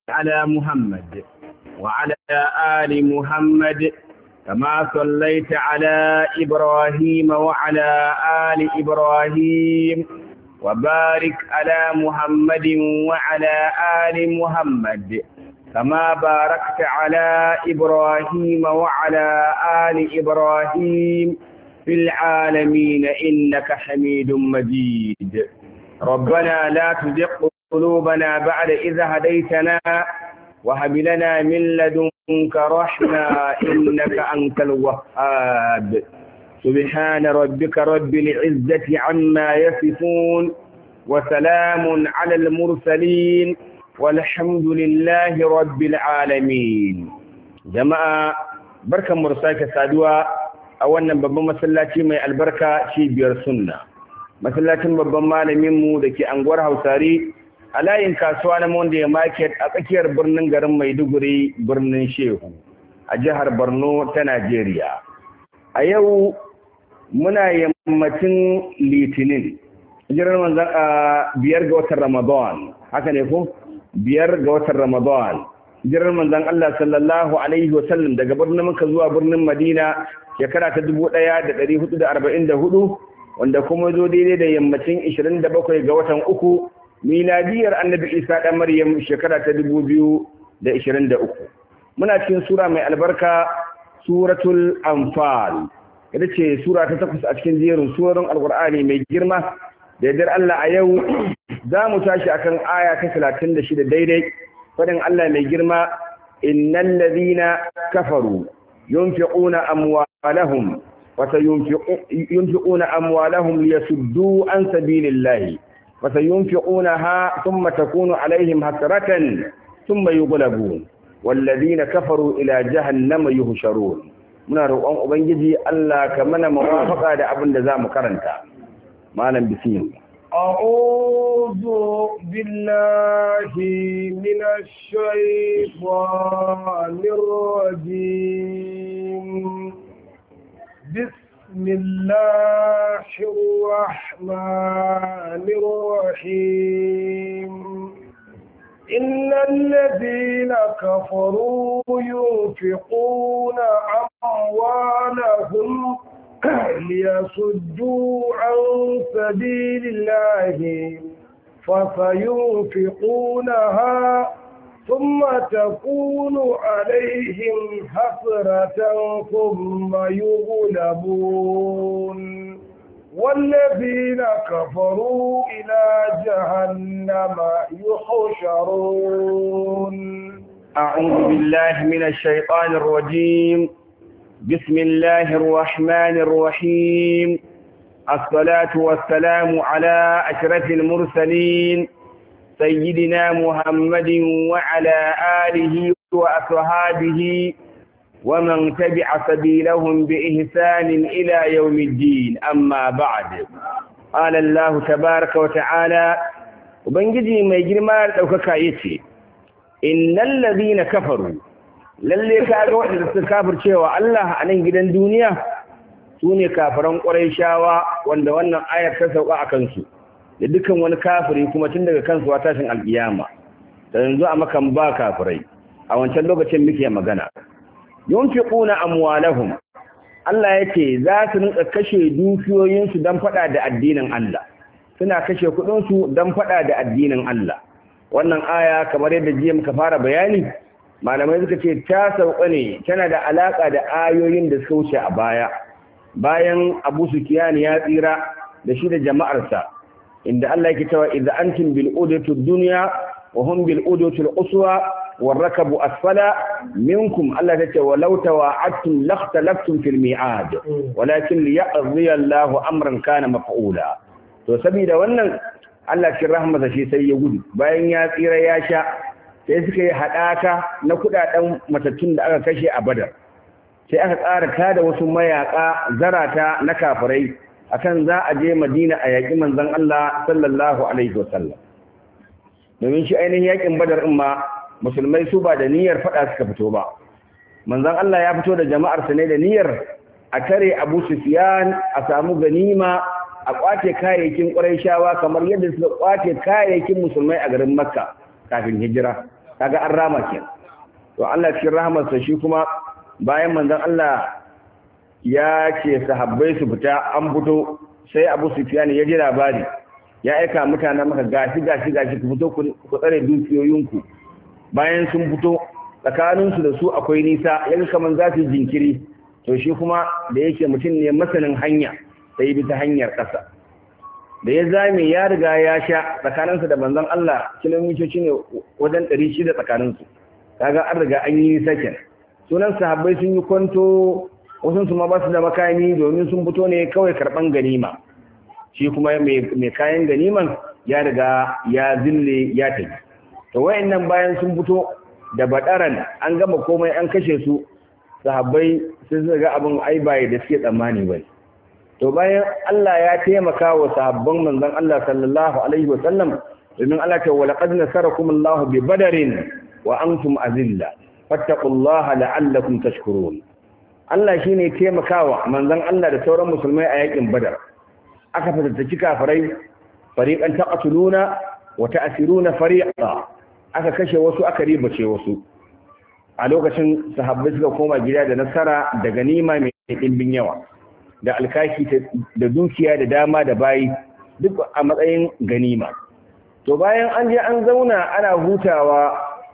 على محمد وعلى آل محمد كما صليت على إبراهيم وعلى آل إبراهيم وبارك على محمد وعلى آل محمد كما باركت على إبراهيم وعلى آل إبراهيم في العالمين إنك حميد مجيد ربنا لا تزغ قلوبنا بعد إذ هديتنا وهب لنا من لدنك رحمة إنك أنت الوهاب سبحان ربك رب العزة عما يصفون وسلام على المرسلين والحمد لله رب العالمين جماعة بركة مرساكة سادوا أولا بابا مسلاتي مي البركة شي بير سنة masallacin babban malaminmu da ke anguwar hausari a layin kasuwa na monday market a tsakiyar birnin garin maiduguri birnin shehu a jihar borno ta najeriya a yau muna yammacin litinin jiran manzan a biyar ga watan ramadan haka ne ko biyar ga watan ramadan jiran manzan allah sallallahu alaihi wasallam daga birnin muka zuwa birnin madina shekara ta dubu ɗaya da ɗari hudu da arba'in da hudu wanda kuma zo daidai da yammacin 27 ga watan uku miladiyar annabi isa ɗan maryam shekara ta 2023 muna cikin sura mai albarka suratul anfal ita ce sura ta takwas a cikin jerin surorin alkur'ani mai girma da yardar Allah a yau za mu tashi akan aya ta 36 daidai fadin Allah mai girma innal ladhina kafaru yunfiquna amwalahum وسينفقون أموالهم ليسدوا عن سبيل الله وسينفقونها ثم تكون عليهم حسرة ثم يغلبون والذين كفروا إلى جهنم يهشرون muna roƙon ubangiji Allah ka mana mawafaka da abin da zamu karanta malam bismillah أعوذ بالله من الشيطان الرجيم بسم الله الرحمن الرحيم إن الذين كفروا ينفقون أموالهم ليصدوا عن سبيل الله فسينفقونها ثم تكون عليهم حسرة ثم يغلبون والذين كفروا إلى جهنم يحشرون أعوذ بالله من الشيطان الرجيم بسم الله الرحمن الرحيم الصلاة والسلام على أشرف المرسلين سيدنا محمد وعلى آله وأصحابه ومن تبع سبيلهم بإحسان إلى يوم الدين أما بعد قال الله تبارك وتعالى وبنجي ما يجري ما دوكاكا يتي إن الذين كفروا lalle ka ga waɗanda suka kafircewa Allah a nan gidan duniya su ne kafiran ƙwarai wanda wannan ayar ta sauka a kansu da dukkan wani kafiri kuma tun daga kansu a tashin alkiyama da yanzu a makan ba kafirai a wancan lokacin muke magana yunfiquna amwalahum Allah yake za su rinka kashe dukiyoyinsu don fada da addinin Allah suna kashe kuɗinsu don fada da addinin Allah wannan aya kamar yadda jiya muka fara bayani malamai suka ce ta sauka ne tana da alaka da ayoyin da suka wuce a baya bayan Abu Sufyan ya tsira da shi da jama'arsa inda Allah yake cewa idza antum bil udatu dunya wa hum bil udatu al uswa wal rakabu asfala minkum Allah ta ce walau tawa'adtum lakhtalaftum fil mi'ad walakin liyaqdi Allahu amran kana maf'ula to saboda wannan Allah cikin rahmasa shi sai ya gudu bayan ya tsira ya sha sai suka yi hadaka na kudaden matattun da aka kashe a Badar sai aka tsara tada wasu mayaka zarata na kafirai akan za a je Madina a yaƙi manzon Allah sallallahu alaihi wasallam domin shi ainihin yaƙin Badar din ma musulmai su ba da niyyar fada suka fito ba manzon Allah ya fito da jama'ar sa ne da niyyar a tare Abu Sufyan a samu ganima a kwace kayayyakin Qurayshawa kamar yadda suka kwace kayayyakin musulmai a garin Makka kafin hijira kaga an rama kenan to Allah cikin rahmarsa shi kuma bayan manzon Allah ya ce sahabbai su fita an fito sai Abu Sufyan ya ji labari ya aika mutanen maka gashi gashi gashi ku fito ku tsare dukiyoyinku bayan sun fito tsakaninsu da su akwai nisa yanzu kaman za su jinkiri to shi kuma da yake mutum ne masanin hanya sai bi ta hanyar ƙasa da ya zame ya riga ya sha tsakaninsa da manzon Allah kilomitoci ne wajen ɗari shida tsakaninsu kaga an riga an yi nisa kenan sunan sahabbai sun yi kwanto wasu su ma ba su da makami domin sun fito ne kawai karɓan ganima shi kuma mai kayan ganiman ya riga ya zille ya tafi to wayannan bayan sun fito da badaran an gama komai an kashe su sahabbai sun ga abin ai bai da suke tsammani bai to bayan Allah ya taimaka wa sahabban manzon Allah sallallahu alaihi wa sallam domin Allah ta wala qad nasarakum Allah bi badarin wa antum azilla fattaqullaha la'allakum tashkurun Allah shine taimakawa manzon Allah da sauran musulmai a yakin badar aka fatattaki kafirai fariqan taqtuluna wa ta'siruna fariqa aka kashe wasu aka ribace wasu a lokacin sahabbai suka koma gida da nasara da ganima mai dimbin yawa da alkaki da dukiya da dama da bayi duk a matsayin ganima to bayan an je an zauna ana hutawa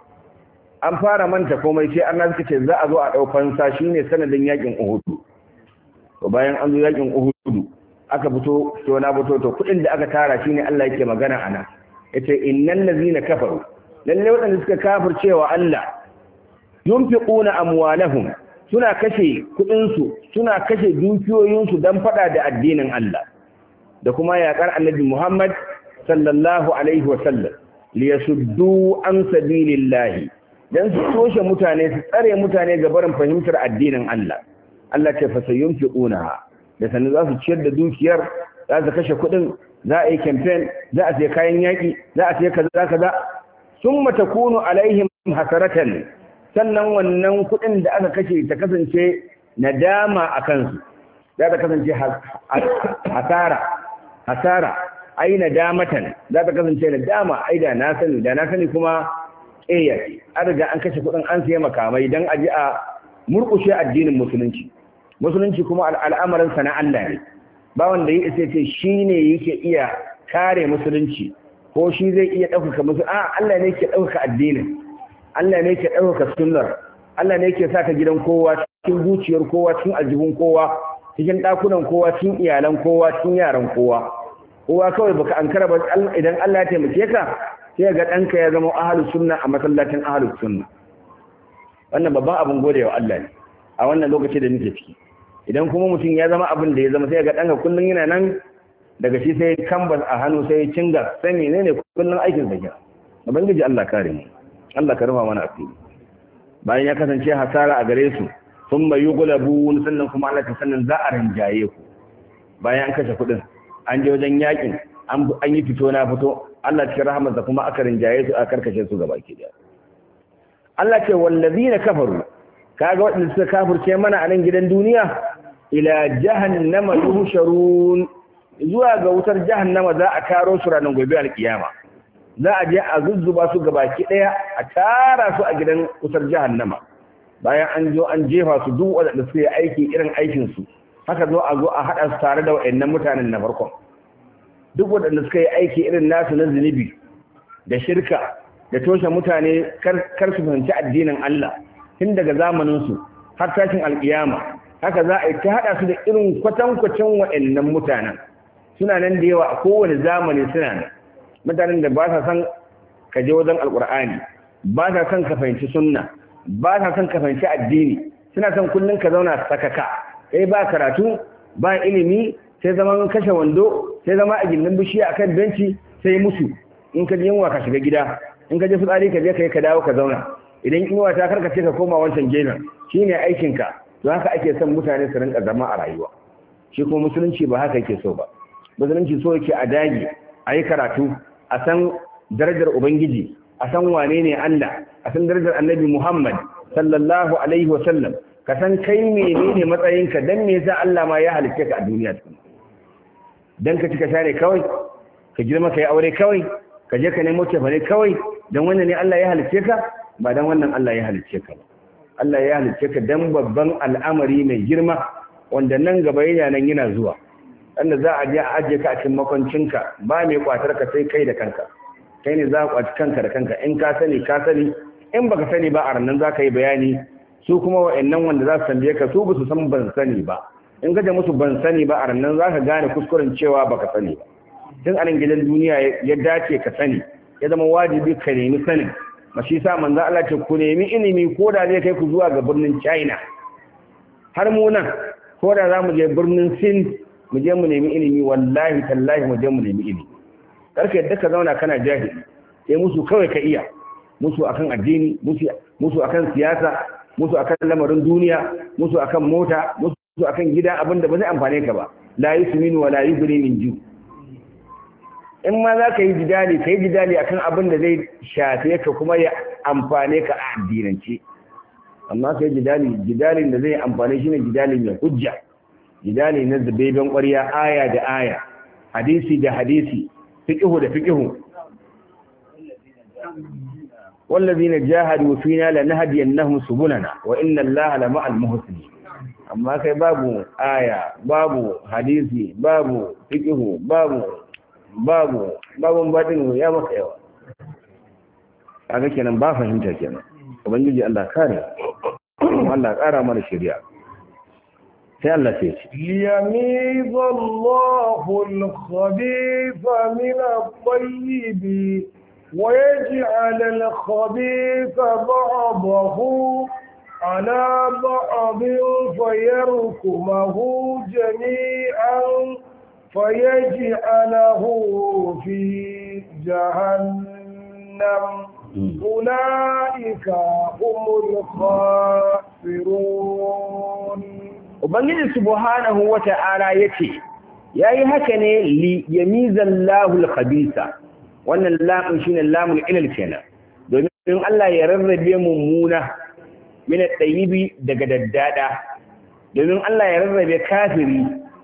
an fara manta komai sai an suka ce za a zo a ɗaukan sa shine sanadin yakin uhudu to bayan an zo yakin uhudu aka fito to na fito to kuɗin da aka tara shine Allah yake magana ana yace innal ladzina kafaru lalle waɗanda suka kafircewa Allah yunfiquna amwalahum suna kashe kuɗin su suna kashe dukiyoyin su dan fada da addinin Allah da kuma yaƙar Annabi Muhammad sallallahu alaihi wa sallam liyasuddu an sabilillahi dan su toshe mutane su tsare mutane ga barin fahimtar addinin Allah Allah ce fa sayunfiquna da sanin za su ciyar da dukiyar za su kashe kuɗin za a yi campaign za a sai kayan yaƙi za a sai kaza kaza summa takunu alaihim hasaratan sannan wannan kuɗin da aka kashe ta kasance nadama a kansu za ta kasance hasara hasara ai nadamatan za ta kasance nadama ai da na sani da na sani kuma ƙeya an riga an kashe kuɗin an siya makamai don a ji a murƙushe addinin musulunci musulunci kuma al'amarin na Allah ne ba wanda ya isa ce shi ne yake iya kare musulunci ko shi zai iya ɗaukaka musu a Allah ne ke ɗaukaka addinin Allah ne ke ɗaukaka sunnar Allah ne ke sa ka gidan kowa cikin zuciyar kowa cikin aljihun kowa cikin ɗakunan kowa cikin iyalan kowa cikin yaran kowa kowa kawai baka ankara ba idan Allah ya taimake ka sai ga ɗanka ya zama ahalus sunna a masallacin ahalus sunna wannan babban abin gode wa Allah ne a wannan lokaci da nake ciki idan kuma mutum ya zama abin da ya zama sai ga ɗanka kullum yana nan daga shi sai kambas a hannu sai cinga sai menene kullum aikin sa kira ubangiji Allah kare mu Allah ka rufa mana asiri bayan ya kasance hasara a gare su sun bai yi gulabu sannan kuma Allah ta sannan za a rinjaye ku bayan an kashe kuɗin an je wajen yakin an yi fito na fito Allah cikin rahamarsa kuma aka rinjaye su a karkashe su gaba ke da Allah ce wallazina kafaru kaga waɗanda suka kafirce mana a nan gidan duniya ila jahannama yuhsharun zuwa ga wutar jahannama za a karo su ranar gobe alkiyama za a je a zuzzuba su gabaki daya a tara su a gidan wutar jahannama bayan an zo an jefa su duk waɗanda suka yi aiki irin aikin su haka zo a zo a haɗa su tare da waɗannan mutanen na farkon duk waɗanda suka yi aiki irin nasu na zunubi da shirka da toshe mutane kar su fahimci addinin Allah tun daga zamaninsu har tashin alkiyama haka za a yi ta haɗa su da irin kwatankwacin waɗannan mutanen suna nan da yawa a kowane zamani suna nan mutanen da ba sa son ka je wajen alkur'ani ba sa son ka fahimci sunna ba sa son ka fahimci addini suna son kullum ka zauna sakaka kai ba karatu ba ilimi sai zama kashe wando sai zama a gindin bishiya akan benci sai musu in ka je yunwa ka shiga gida in ka je fitsari ka je kai ka dawo ka zauna idan yunwa ta karkace ka koma wancan gefen shine aikin ka to haka ake son mutane su rinka zama a rayuwa shi kuma musulunci ba haka yake so ba musulunci so yake a dage a yi karatu a san darajar ubangiji a san wane ne Allah a san darajar annabi Muhammad sallallahu alaihi wa sallam ka san kai menene matsayinka dan me yasa Allah ma ya halice ka a duniya tukuna dan ka cika share kawai ka girma kai aure kawai ka je ka nemo cefane kawai dan wannan ne Allah ya halicce ka ba dan wannan Allah ya halicce ka ba Allah ya halicce ka dan babban al'amari mai girma wanda nan gaba yana nan yana zuwa wanda za a je a ajiye ka a cikin makwancinka ba mai kwatar ka sai kai da kanka kai ne za ka kwaci kanka da kanka in ka sani ka sani in baka sani ba a rannan za ka yi bayani su kuma wa'annan wanda za su tambaye ka su ba su san ban sani ba in ka musu ban sani ba a rannan za ka gane kuskuren cewa baka sani ba tun anan gidan duniya ya dace ka sani ya zama wajibi ka nemi sanin mashi sa manzo Allah ce ku nemi ilimi ko da zai kai ku zuwa ga birnin China har mu nan ko da za mu je birnin Sin mu je mu nemi ilimi wallahi tallahi mu je mu nemi ilimi karka yadda ka zauna kana jahili sai musu kawai ka iya musu akan addini musu akan siyasa musu akan lamarin duniya musu akan mota musu akan gida abinda ba zai amfane ka ba la yusminu wa la yughni min ju in ma za ka yi jidali ka yi jidali akan abin da zai shafe ka kuma ya amfane ka a addinance amma ka yi jidali jidalin da zai amfane shi ne jidali mai hujja jidali na zubeben ƙwarya aya da aya hadisi da hadisi fiƙihu da fiƙihu والذين جاهدوا فينا لنهدينهم سبلنا وإن الله لمع المحسنين amma kai babu aya babu hadisi babu fiqhu babu babu babu badin ya maka yawa kaga kenan ba fahimta kenan ubangiji Allah kare Allah kara mana shari'a sai Allah sai ce liyamiz Allahu al-khabitha min at-tayyib wa yaj'al al-khabitha ba'dahu على بعض فيركمه جميعا فيجعله في جهنم أولئك هم الخاسرون Ubangiji subhanahu wa ta'ala ya ce, Ya yi haka ne li yamizan lahul khabisa, wannan lamun shi ne lamun ilal kenan, domin Allah ya rarrabe mummuna min ɗayibi daga daddada domin Allah ya rarrabe kafiri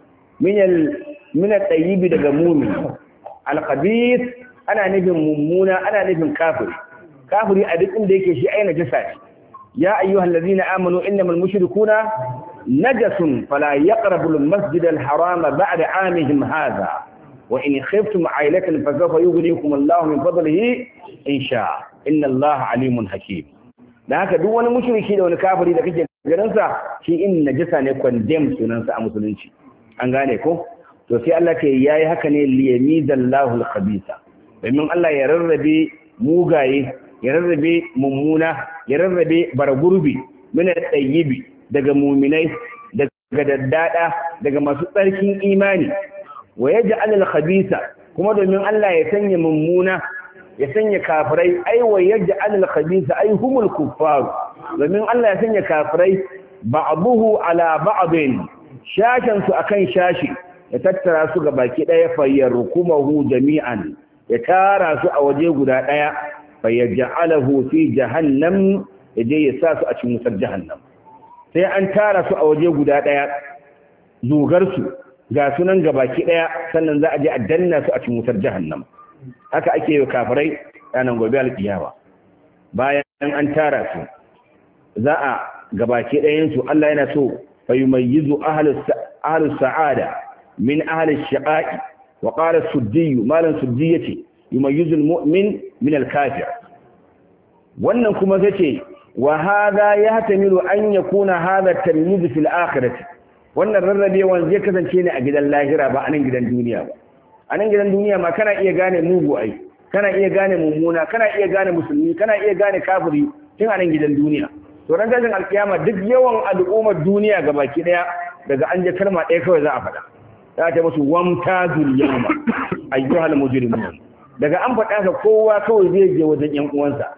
min ɗayibi daga mumin alkhabis ana nufin mummuna ana nufin kafiri kafiri a duk inda yake shi aina jasa ne ya ayyuhal ladina amanu innamal mushrikuna najasun fala yaqrabu al-masjid al-harama ba'da 'amihim hadha wa in khiftum 'ailatan fa sawfa yughnikum Allahu min fadlihi in sha'a inna Allaha 'alimun hakim da haka duk wani mushriki da wani kafiri da kake ganin sa shi in najasa ne condemn sunan sa a musulunci an gane ko to sai Allah ke yayi haka ne liyamizallahu al-khabisa domin Allah ya rarrabe mugaye ya rarrabe mummuna ya rarrabe baragurbi min at-tayyibi daga mu'minai daga daddada daga masu tsarkin imani wa yaj'al al-khabisa kuma domin Allah ya sanya mummuna ya sanya kafirai ai wa yaj'al al-khabisa ai humul kuffar domin Allah ya sanya kafirai ba'dahu ala ba'din shashan su akan shashi ya tattara su ga baki daya fayyarkumahu jami'an ya tara su a waje guda daya fayyaj'alahu fi jahannam yaje ya sa su a cikin wutar jahannam sai an tara su a waje guda daya zugar su ga sunan ga baki daya sannan za a je a danna su a cikin wutar jahannam haka ake yi kafirai ranar gobe alkiyama bayan an tara su za a gabake ɗayansu Allah yana so fa yumayyizu ahlus sa'ada min ahlus shaqa'i wa qala suddi malan suddi yace yumayyizu almu'min min alkafir wannan kuma zace wa hadha yahtamilu an yakuna hadha tamyiz fil akhirati wannan rarrabewan zai kasance ne a gidan lahira ba a nan gidan duniya ba a nan gidan duniya ma kana iya gane mugu ai kana iya gane mummuna kana iya gane musulmi kana iya gane kafiri tun a nan gidan duniya to ran tashin alkiyama duk yawan al'ummar duniya ga baki daya daga an je kalma ɗaya kawai za a faɗa za ta musu wamta zuliyama ayyuhal mujrimun daga an faɗa ka kowa kawai zai je wajen yan uwansa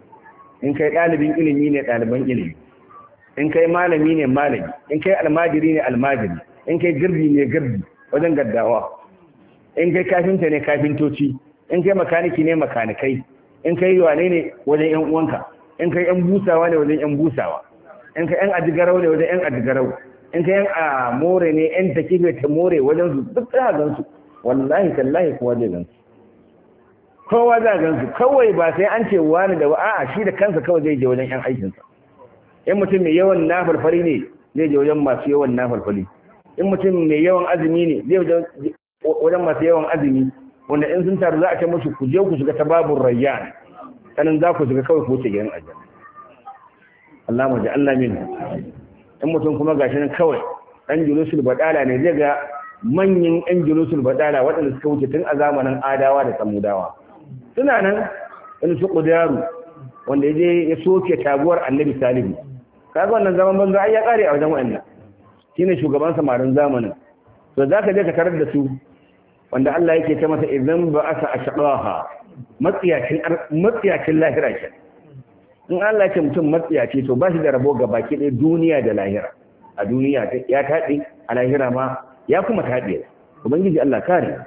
in kai ɗalibin ilimi ne ɗaliban ilimi in kai malami ne malami in kai almajiri ne almajiri in kai girbi ne girbi wajen gaddawa in kai kafinta ne kafintoci in kai makaniki ne makanikai in kai wane ne wajen yan uwanka in kai yan busawa ne wajen yan busawa in kai yan adigarau ne wajen yan adigarau in kai yan a more ne yan takife ta more wajen su duk za gan su wallahi tallahi kuwa zai gan su kowa za gan su kawai ba sai an ce wani da a'a shi da kansa kawai zai je wajen yan aikinsa in mutum mai yawan nafalfali ne zai je wajen masu yawan nafalfali in mutum mai yawan azumi ne zai je wajen masu yawan azumi wanda in sun taru za a ce musu ku je ku shiga ta babun rayyan sanin za ku shiga kawai ku wuce gidan aljanna Allah mu ji Allah min in mutum kuma gashi nan kawai dan julusul badala ne zai ga manyan yan julusul badala waɗanda suka wuce tun a zamanin adawa da samudawa suna nan in su kudaru wanda ya je ya soke taguwar annabi salihu kaga wannan zaman banza ai ya kare a wajen wannan shine shugaban samarin zamanin to zaka je ka tarar da su wanda Allah yake ta masa idan ba asa ashqaha matsiyacin matsiyacin lahira ke in Allah ya ce mutum matsiyaci to ba shi da rabo ga baki ɗaya duniya da lahira a duniya ya taɗe a lahira ma ya kuma taɗe ubangiji Allah kare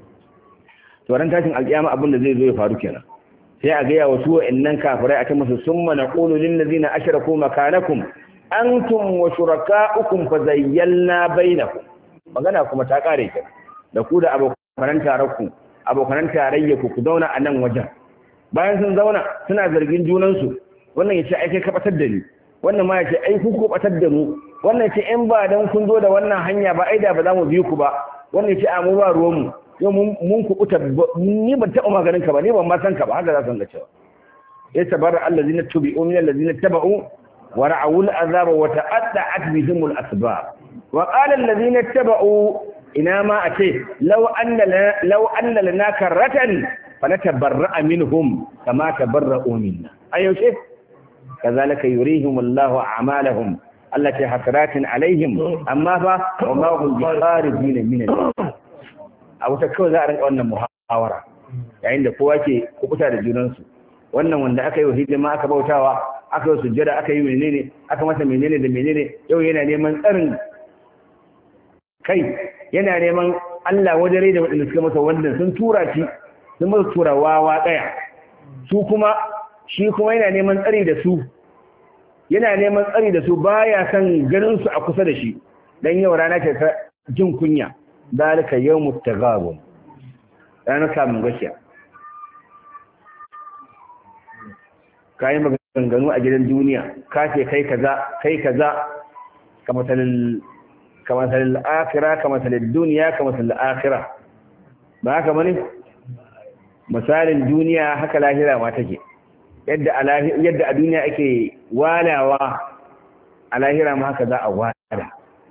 to ran tashin alƙiyama abin da zai zo ya faru kenan sai a ga ya wasu wa'annan kafirai a ta musu summa naqulu lil ladina ashraku makanakum antum wa shurakaukum fa zayyalna bainakum magana kuma ta kare kenan da ku da abokan tararku abokan tarayya ku ku zauna a nan wajen bayan sun zauna suna zargin junansu wannan yace ai kai ka batar da ni wannan ma yace ai ku ku batar da mu wannan yace in ba dan kun zo da wannan hanya ba ai da ba za mu bi ku ba wannan yace a mu ba ruwan mu yau mun ku kuta ni ban taɓa maganin ka ba ni ban ma san ka ba haka za su ga cewa ya tabarra allazina tubi'u min allazina taba'u wa ra'awu al'azaba wa ta'adda'at bihim al-asbab wa qala allazina taba'u ina ma a ce lau anna lana karratan falatabarra'a minhum kama tabarra'u minna ayyushe kazalika yurihim Allahu a'malahum allati hasratin alaihim amma fa wa ma hum bikharijin min a wata kawai za a rinka wannan muhawara yayin da kowa ke kubuta da junansu wannan wanda aka yi wa hidima aka bautawa aka yi sujjada aka yi menene aka masa menene da menene yau yana neman tsarin kai yana neman Allah wajen da waɗanda suka masa wannan sun tura shi sun masa turawawa ɗaya su kuma shi kuma yana neman tsari da su yana neman tsari da su baya son ganin su a kusa da shi dan yau rana ce ta jin kunya dalika yawmut taghabun ranar samun gashiya kayi maganganu a gidan duniya ka ce kai kaza kai kaza kamar كمثل الآخرة كمثل الدنيا كمثل الآخرة ba haka bane misalin duniya haka lahira ma take yadda a yadda a duniya ake walawa a lahira ma haka za a wala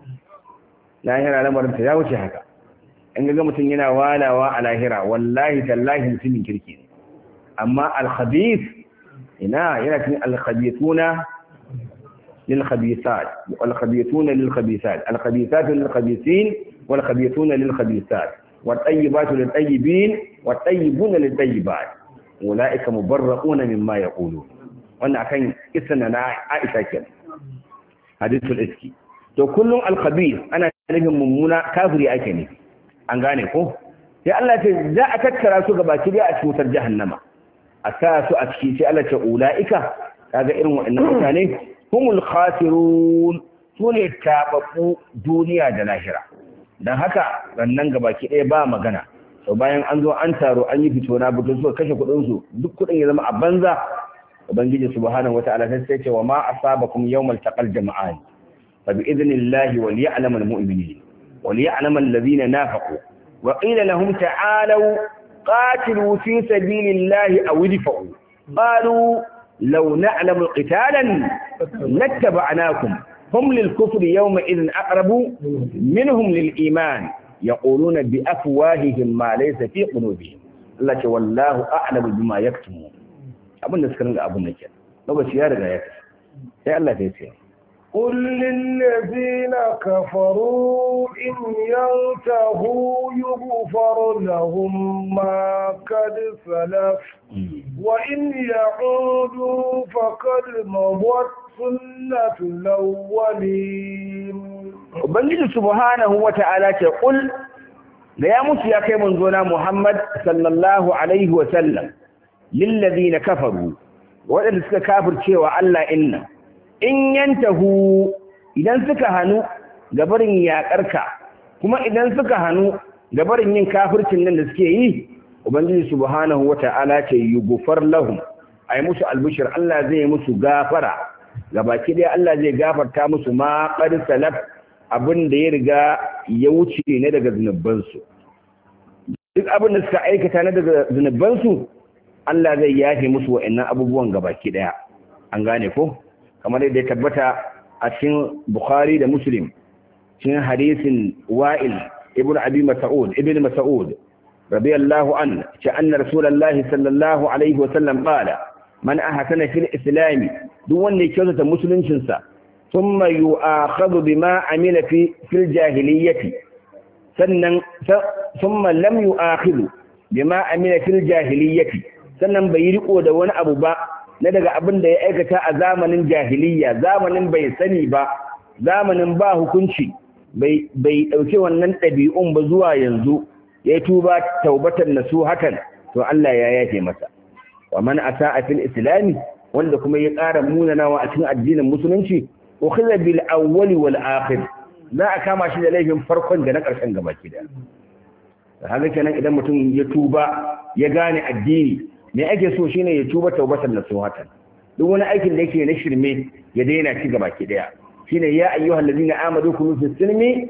lahira lamarin ta ya wuce haka in ga mutum yana walawa a lahira wallahi tallahi mutumin kirki ne amma al-khabith ina yana cikin al-khabithuna للخبيثات والخبيثون للخبيثات الخبيثات للخبيثين والخبيثون للخبيثات والطيبات للطيبين والطيبون للطيبات أولئك مبرؤون مما يقولون wannan akan kisan na Aisha kenan hadithul iski to kullum al-khabith ana nufin mummuna kafiri ake ne an gane ko sai Allah ce za a tattara su ga baki a cutar jahannama a sa su a ciki sai Allah ce ulaika kaga irin waɗannan mutane humul khasirun sune tababbu duniya da lahira dan haka rannan gabaki ɗaya ba magana to bayan an zo an taro an yi fito na fito suka kashe kuɗin su duk kuɗin ya zama a banza ubangiji subhanahu wataala sai ce wa ma asabakum yawmal taqal jama'an fa bi idnillahi wal ya'lamu al mu'minin wal ya'lamu alladhina nafaqu wa qila lahum ta'alu qatilu fi sabilillahi aw idfa'u qalu لو نعلم قتالا لاتبعناكم هم للكفر يومئذ أقرب منهم للإيمان يقولون بأفواههم ما ليس في قلوبهم الله والله أعلم بما يكتمون أبو نسكرن أبو نجل لو بس يارغا يكتم يا الله تيسير قل للذين كفروا إن ينتهوا يغفر لهم ما قد سلف وإن يعودوا فقد مضت سنة الأولين Ubangiji subhanahu wa ta'ala ce, Ƙul, da ya mutu ya kai manzona Muhammad sallallahu Alaihi wasallam, lillazi na kafaru, waɗanda suka kafircewa Allah inna, in yantahu idan suka hannu gabarin yaƙarka, kuma idan suka hannu gabarin yin kafircin nan da suke yi, ubangiji subhanahu wata'ala ce yughfar lahum ay musu albishir Allah zai musu gafara gabaki dai Allah zai gafarta musu ma qad salaf abin da ya riga ya wuce ne daga zunubansu duk abin da suka aikata na daga zunubansu Allah zai yafe musu wa'annan abubuwan gabaki daya an gane ko kamar yadda ya tabbata a cikin Bukhari da Muslim cikin hadisin Wa'il ibn Abi Mas'ud ibn Mas'ud radiyallahu an ce anna Rasulullahi sallallahu alaihi wa sallam qala man ahsana fil islam duk wanda ya kyautata musuluncin sa thumma yu'akhadhu bima amila fi fil jahiliyyati sannan thumma lam yu'akhidhu bima amila fil jahiliyyati sannan bai riko da wani abu ba na daga abin da ya aikata a zamanin jahiliya zamanin bai sani ba zamanin ba hukunci bai ɗauki wannan ɗabi'un ba zuwa yanzu ya tuba taubatar nasu hakan to Allah ya yafe masa wa man asa a fil islami wanda kuma ya ƙara munanawa a cikin addinin musulunci ukhidha bil awwali wal akhir za a kama shi da laifin farkon da na ƙarshen gabaki da haka kenan idan mutum ya tuba ya gane addini me ake so shine ya tuba taubatar nasuhatan duk wani aikin da yake na shirme ya daina ci gaba ki daya shine ya ayyuhal ladina amadu kunu fi silmi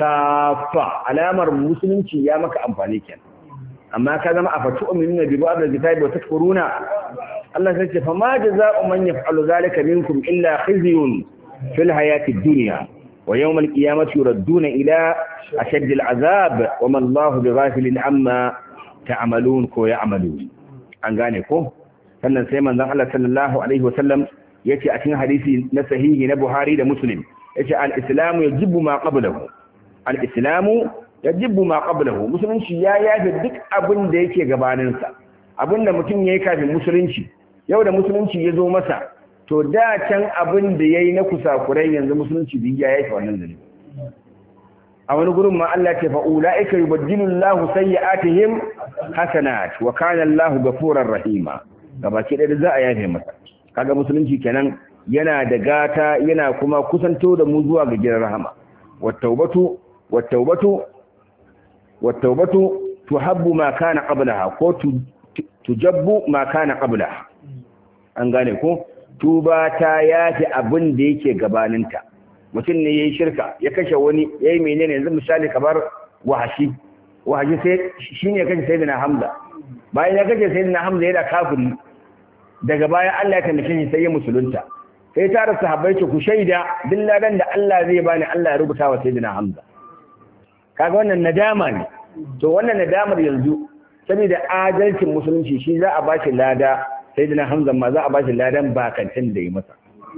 kafa alamar musulunci ya maka amfani kenan amma ka zama afatu ummina bi ba'd al-kitabi wa takfuruna Allah sai ce fa ma jazaa'u man yaf'alu zalika minkum illa khizyun fil hayati ad-dunya wa yawm al-qiyamati yuradduna ila ashaddi al-'adhab wa ma Allahu bighafilin amma ta'malun ko ya'malun an gane ko sannan sai manzon Allah sallallahu alaihi wasallam yace a cikin hadisi na sahihi na Buhari da Muslim yace al-islamu yajibu ma qablahu al-islamu yajibu ma qablahu musulunci ya yafe duk abin da yake gabanin sa abinda mutum yayi kafin musulunci yau da musulunci ya zo masa to da can abin da yayi na kusakurai yanzu musulunci bin ya yafe wannan zalimi a wani gurin ma Allah ce fa ulaika yubaddilu Allahu sayyi'atihim hasanat wa kana Allahu ghafurur rahima gabaki da za a yafe masa kaga musulunci kenan yana da gata yana kuma kusanto da mu zuwa ga gidan rahama wattaubatu wattaubatu wattaubatu tuhabbu ma kana qablaha ko tujabbu ma kana qablaha an gane ko tuba ta yafi abin da yake gabaninta mutum ne yayi shirka ya kashe wani yayi menene yanzu misali kamar wahashi wahashi sai shine ya kashe sayyidina hamza bayan ya kashe sayyidina hamza yana kafiri daga baya Allah ya taimake shi sai ya musulunta sai tare sahabbai ce ku shaida billadan da Allah zai bani Allah ya rubuta wa sayyidina hamza kaga wannan nadama ne to wannan nadamar yanzu saboda adalcin musulunci shi za a bashi lada sayyidina hamza ma za a bashi ladan bakantin da yi masa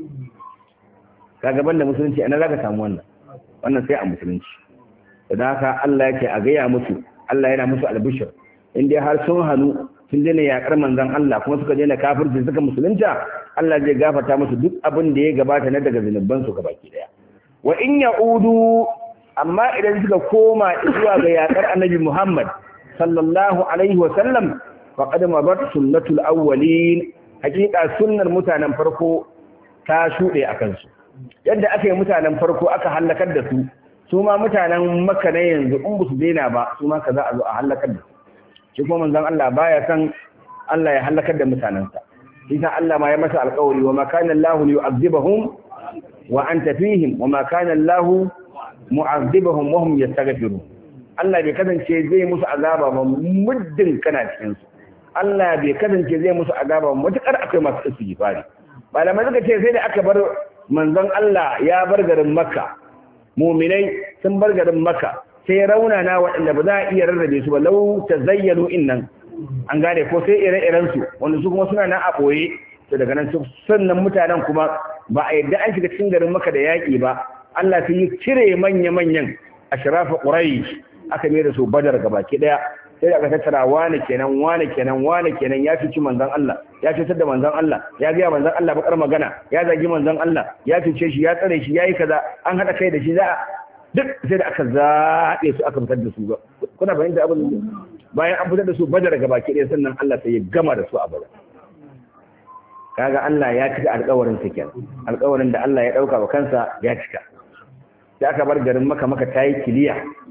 kaga banda musulunci ana zaka samu wannan wannan sai a musulunci don haka Allah yake a gaya musu Allah yana musu albishir in dai har sun hannu sun daina yakar manzon Allah kuma suka daina kafirci suka musulunta Allah zai gafarta musu duk abin da ya gabata na daga zunuban su gabaki daya wa in ya'udu amma idan suka koma zuwa ga yakar annabi Muhammad sallallahu alaihi wa sallam faqad mabat sunnatul awwalin hakika sunnar mutanen farko ta shude akan su yadda aka yi mutanen farko aka halakar da su su ma mutanen makka na yanzu in ba su daina ba su ma ka za a zo a halakar da su shi kuma manzon Allah baya san Allah ya halakar da mutanensa shi sa Allah ma ya masa alƙawari wa ma kana Allah yu'adhibahum wa anta fihim wa ma kana Allah mu'adhibahum wa hum yastaghfirun Allah bai kasance zai musu azaba ba muddin kana cikin su Allah bai kasance zai musu azaba ba mutakar akwai masu istighfari malamai suka ce sai da aka bar manzon Allah ya bar garin Makka mu'minai sun bar garin Makka sai raunana waɗanda ba za a iya rarrabe su ba lau ta zayyano innan an gane ko sai ire-iren su wanda su kuma suna nan a ɓoye to daga nan sannan mutanen kuma ba a yadda an shiga cikin garin maka da yaƙi ba Allah sai yi cire manya-manyan a shirafa ƙurai aka mai da su badar gaba ki ɗaya sai da aka tattara wane kenan wane kenan wane kenan ya cuci manzon Allah ya cutar da manzon Allah ya gaya manzon Allah bakar magana ya zagi manzon Allah ya cuce shi ya tsare shi ya yi kaza an haɗa kai da shi za a duk sai da aka zaɓe su aka fitar da su ba kuna fahimta abin bayan an fitar da su badar ga baki ɗaya sannan Allah sai ya gama da su a badar kaga Allah ya cika alƙawarin sa kenan alƙawarin da Allah ya ɗauka wa kansa ya cika sai aka bar garin maka maka ta yi kiliya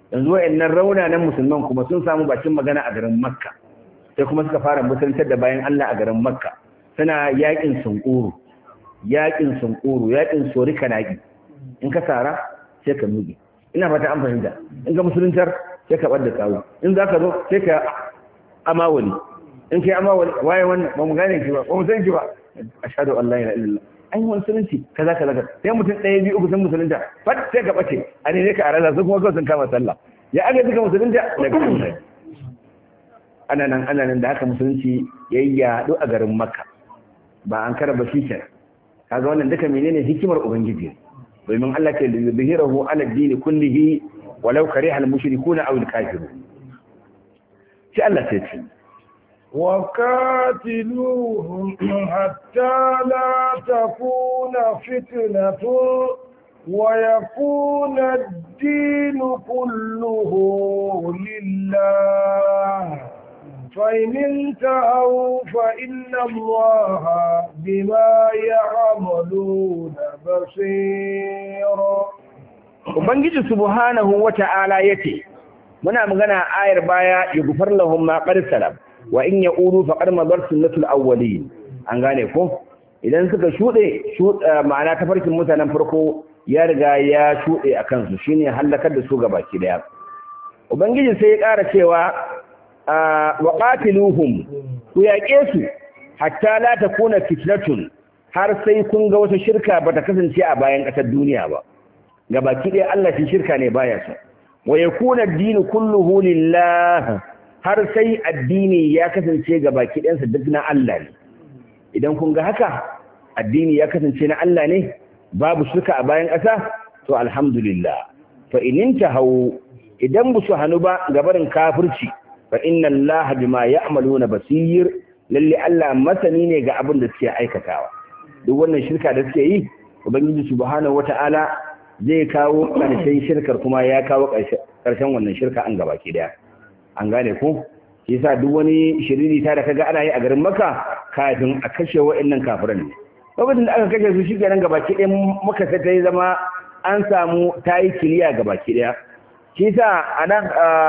yanzu wa'annan raunanan musulman kuma sun samu bakin magana a garin makka sai kuma suka fara musuluntar da bayan Allah a garin makka suna yakin sunkuru yakin sunkuru yakin sori kanaki in ka tara sai ka nuge ina fata an fahimta in ka musuluntar sai ka bar da tsawo in za ka zo sai ka amawali in kai amawali waye wannan ba mu gane ki ba ba mu san ki ba ashhadu an la ilaha illallah an yi musulunci kaza kaza kaza sai mutum ɗaya biyu uku sun musulunta fat sai ka bace a ne ka arala su kuma kawai sun kama sallah ya aga suka musulunta daga kan ana nan ana nan da haka musulunci ya yi yaɗu a garin makka ba an kara ba shi kenan kaga wannan duka menene hikimar ubangiji domin Allah ke da zahirahu ala dini kullihi walau kariha al-mushrikuna aw al-kafirun sai Allah sai ce وقاتلوهم حتى لا تكون فتنة ويكون الدين كله لله فإن انتهوا فإن الله بما يعملون بصير Ubangiji subhanahu wa ta'ala yace muna magana ayar baya yughfar lahum ma qad salam wa in yaqulu faqad madar sunnatul awwalin an gane ko idan suka shude ma'ana tafarkin mutanen farko ya riga ya shude akan su shine halakar da su gabaki daya ubangiji sai ya ƙara cewa wa qatiluhum ku yaƙe su hatta la takuna fitnatun har sai kun ga wata shirka bata kasance a bayan ƙasar duniya ba gabaki daya Allah shi shirka ne baya so wa yakuna ad-din kulluhu lillah har sai addini ya kasance ga baki ɗansa duk na Allah ne idan kun ga haka addini ya kasance na Allah ne babu shirka a bayan ƙasa to alhamdulillah fa inin hau idan bu su hannu ba gabarin kafirci fa inna Allah bima ya'maluna basir lalle Allah masani ne ga abin da suke aikatawa duk wannan shirka da suke yi ubangiji subhanahu wata'ala zai kawo ƙarshen shirkar kuma ya kawo ƙarshen wannan shirka an gabaki daya an gane ko shi yasa duk wani shiriri ta da kaga ana yi a garin Makka kafin a kashe wa'annan kafiran ne lokacin da aka kashe su shi kenan gabaki ɗaya muka sai ta yi zama an samu ta yi kiliya gabaki ɗaya shi yasa a nan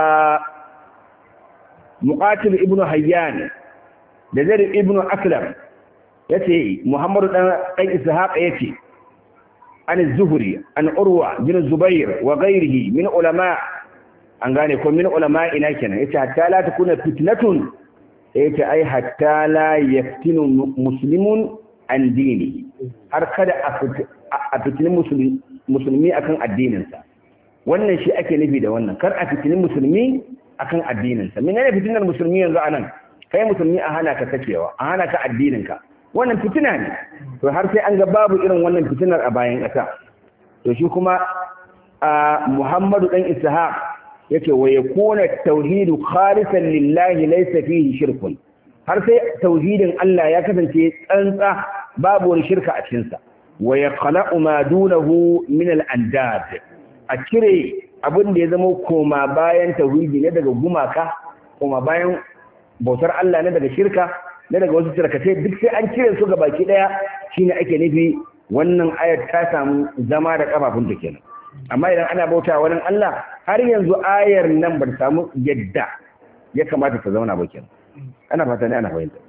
muqatil ibnu hayyan da zaid ibnu aslam yace muhammadu dan dan ishaq yace an zuhri an urwa bin zubair wa ghairihi min ulama an gane ko min ulama ina kenan yace hatta la takuna fitnatun yace ai hatta la yaftinu muslimun an dini har kada a fitinin musulmi musulmi akan addininsa wannan shi ake nufi da wannan kar a fitinin musulmi akan addininsa menene fitinar musulmi yanzu anan kai musulmi a hana ka kacewa a hana ka addininka wannan fitina ne to har sai an ga babu irin wannan fitinar a bayan ƙasa to shi kuma a Muhammadu dan Ishaq yake wa yakuna tauhidu khalisan lillahi laysa fihi shirkun har sai tauhidin Allah ya kasance tsantsa babu wani shirka a cikin sa wa yaqla'u ma dunahu min al-andad a cire abin da ya zama koma bayan tauhidi ne daga gumaka koma bayan bautar Allah ne daga shirka ne daga wasu shirkatai duk sai an cire su ga baki daya shine ake nufi wannan ayat ta samu zama da kafafun ta kenan amma idan ana bauta wani Allah har yanzu ayar nan ba ta samu yadda ya kamata ta zauna ba kenan ana fata ne ana fahimta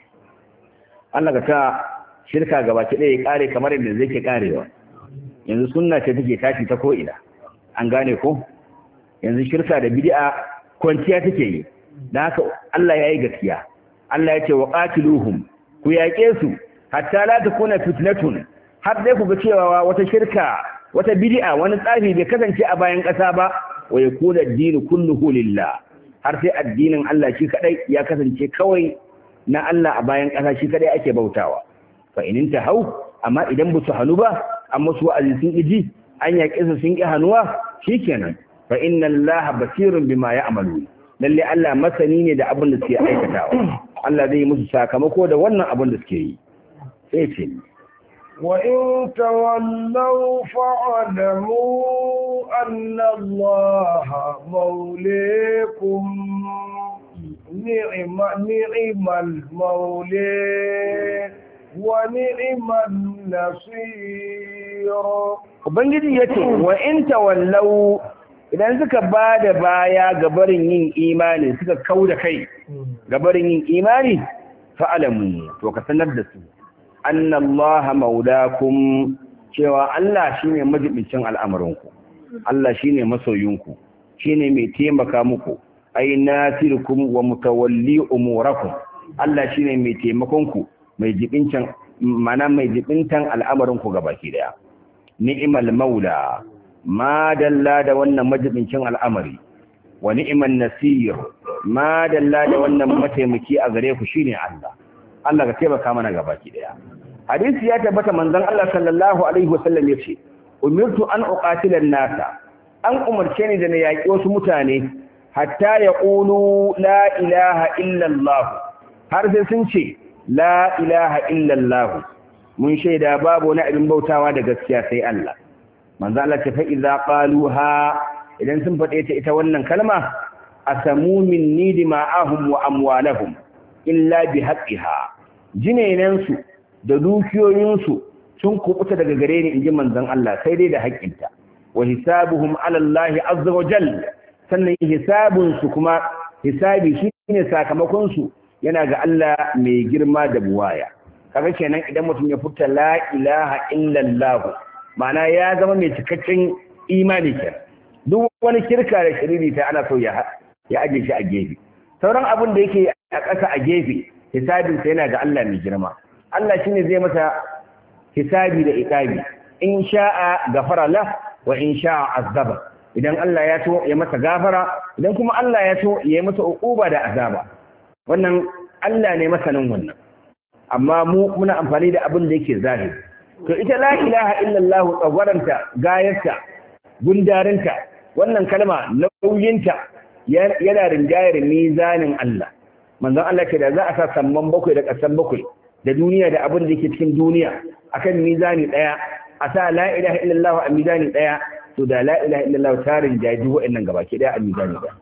Allah ka ta shirka gaba ki ɗaya ya kare kamar yadda zai ke karewa yanzu sunna ce take tashi ta ko ina an gane ko yanzu shirka da bid'a kwanciya take yi dan haka Allah ya yi gaskiya Allah ya ce wa qatiluhum ku yaƙe su hatta la takuna fitnatun har dai ku ga cewa wata shirka wata bid'a wani tsafi bai kasance a bayan ƙasa ba wa yakuna ad-dinu kulluhu lillah har sai addinin Allah shi kadai ya kasance kawai na Allah a bayan ƙasa shi kadai ake bautawa fa in hau amma idan ba su hanu ba amma su wa'azi sun iji an yaƙe su sun ƙi hanuwa shikenan fa inna Allah basirun bima ya'malu lalle Allah masani ne da abin da suke aikatawa Allah zai musu sakamako da wannan abin da suke yi sai ce وإن تولوا فاعلموا أن الله موليكم نعم نعم المولى ونعم النصير Ubangiji ya ce, wa in tawallau idan suka ba da baya ga barin yin imani suka kau da kai ga barin yin imani fa'alamu to ka sanar da su annallaha maulakum cewa Allah shine majibincin al'amarinku Allah shine masoyinku shine mai taimaka muku ai nasirukum wa mutawalli umurakum Allah shine mai taimakon ku mai jibincin mana mai jibintan al'amarinku gabaki daya ni'mal maula ma dalla da wannan majibincin al'amari wa ni'man nasir ma dalla da wannan mataimaki a gare ku shine Allah Allah ka taimaka mana gabaki daya hadisi ya tabbata manzon Allah sallallahu alaihi wasallam yace umirtu an uqatila nasa an umarce ni da na yaki wasu mutane hatta yaqulu la ilaha illa Allah har sai sun ce la ilaha illa Allah mun shaida babu wani abin bautawa da gaskiya sai Allah manzo Allah ce fa idza qaluha idan sun faɗe ta ita wannan kalma asamu minni dima'ahum wa amwalahum illa bi haqqiha jinenansu da dukiyoyinsu sun kubuta daga gare ni inji manzon Allah sai dai da haƙƙinta wa hisabuhum ala Allah azza wa jalla sannan hisabun su kuma hisabi shine sakamakon su yana ga Allah mai girma da buwaya kaga kenan idan mutum ya furta la ilaha illa Allah ma'ana ya zama mai cikakken imani kenan duk wani kirka da shiriri ta ana so ya ya aje shi a gefe sauran abin da yake a ƙasa a gefe hisabinsa yana ga Allah mai girma Allah shine zai masa hisabi da iqabi in sha'a gafara la wa in sha'a azaba idan Allah ya so ya masa gafara idan kuma Allah ya so ya masa uquba da azaba wannan Allah ne masanin wannan amma mu muna amfani da abin da yake zahiri to ita la ilaha illallah tsagwaranta gayarta gundarinta wannan kalma nauyinta yana rinjayar mizanin Allah manzon Allah ke da za a sa samman bakwai da ƙasan bakwai da duniya da abin da yake cikin duniya akan mizani daya a sa la ilaha illallah a mizani daya to da la ilaha illallah tarin jaji wa'annan gabaki daya a mizani daya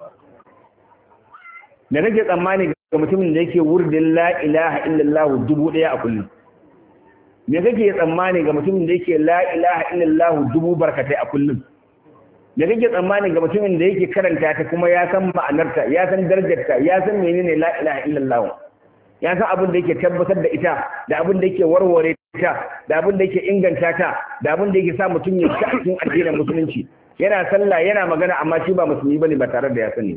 da nake tsammani ga mutumin da yake wurdin la ilaha illallah dubu daya a kullum me kake tsammani ga mutumin da yake la ilaha illallah dubu barkatai a kullum me kake tsammani ga mutumin da yake karanta ta kuma ya san ma'anarta ya san darajarta ya san menene la ilaha illallah ya san abin da yake tabbatar da ita da abin da yake warware ta da abin da yake inganta ta da abin da yake sa mutum ya ci a cikin addinin musulunci yana sallah yana magana amma shi ba musulmi bane ba tare da ya sani ba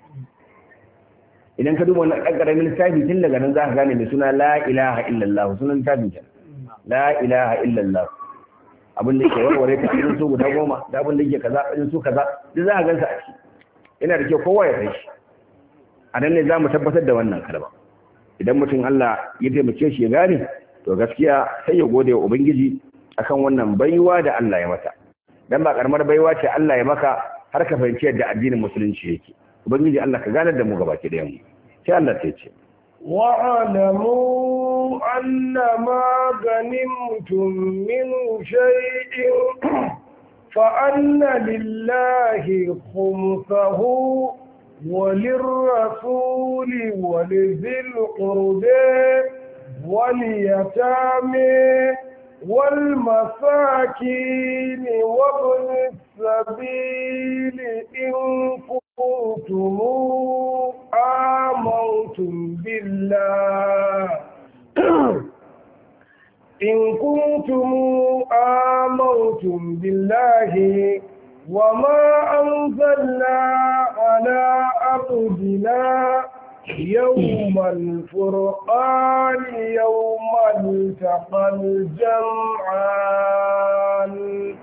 idan ka duba wannan ɗan ƙaramin littafi tun daga nan za ka gane mai suna la ilaha illallah sunan littafin kenan la ilaha illallah abin da ke warware ta irin su guda goma da abin da ke kaza irin su kaza duk za a gansa a ciki yana da kyau kowa ya san shi a nan ne za mu tabbatar da wannan kalma idan mutum Allah ya taimake shi ya gane to gaskiya sai ya gode wa ubangiji akan wannan baiwa da Allah ya mata dan ba karamar baiwa ce Allah ya maka har ka fahimci yadda addinin musulunci yake ubangiji Allah ka ganar da mu gabaki da mu sai Allah ta ce واعلموا أن ما غنمتم من شيء فأن لله خمسه وللرسول ولذي القرب واليتامى والمساكين وابن السبيل إن كنتم آمنتم بالله إن كنتم آمنتم بالله وما أنزلنا على عبدنا يوم الفرقان يوم التقى الجمعان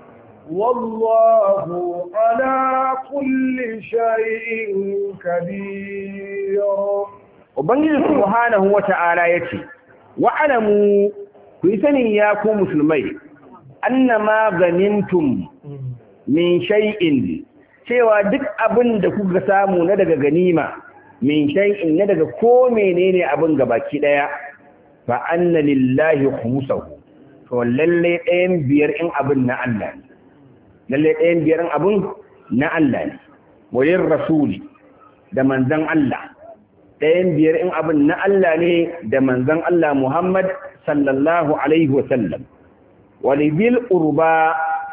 والله على كل شيء كبير ubangiji subhanahu wata'ala yace wa'lamu ku yi sani ya ku musulmai annama ganintum min shay'in cewa duk abin da kuka samu na daga ganima min shay'in na daga ko menene abin gabaki daya fa anna lillahi khumsahu to lalle ɗayan biyar in abin na Allah ne lalle ɗayan biyar in abin na Allah ne walin rasuli da manzon Allah ɗayan biyar in abin na Allah ne da manzon Allah Muhammad sallallahu alaihi wa sallam walibil urba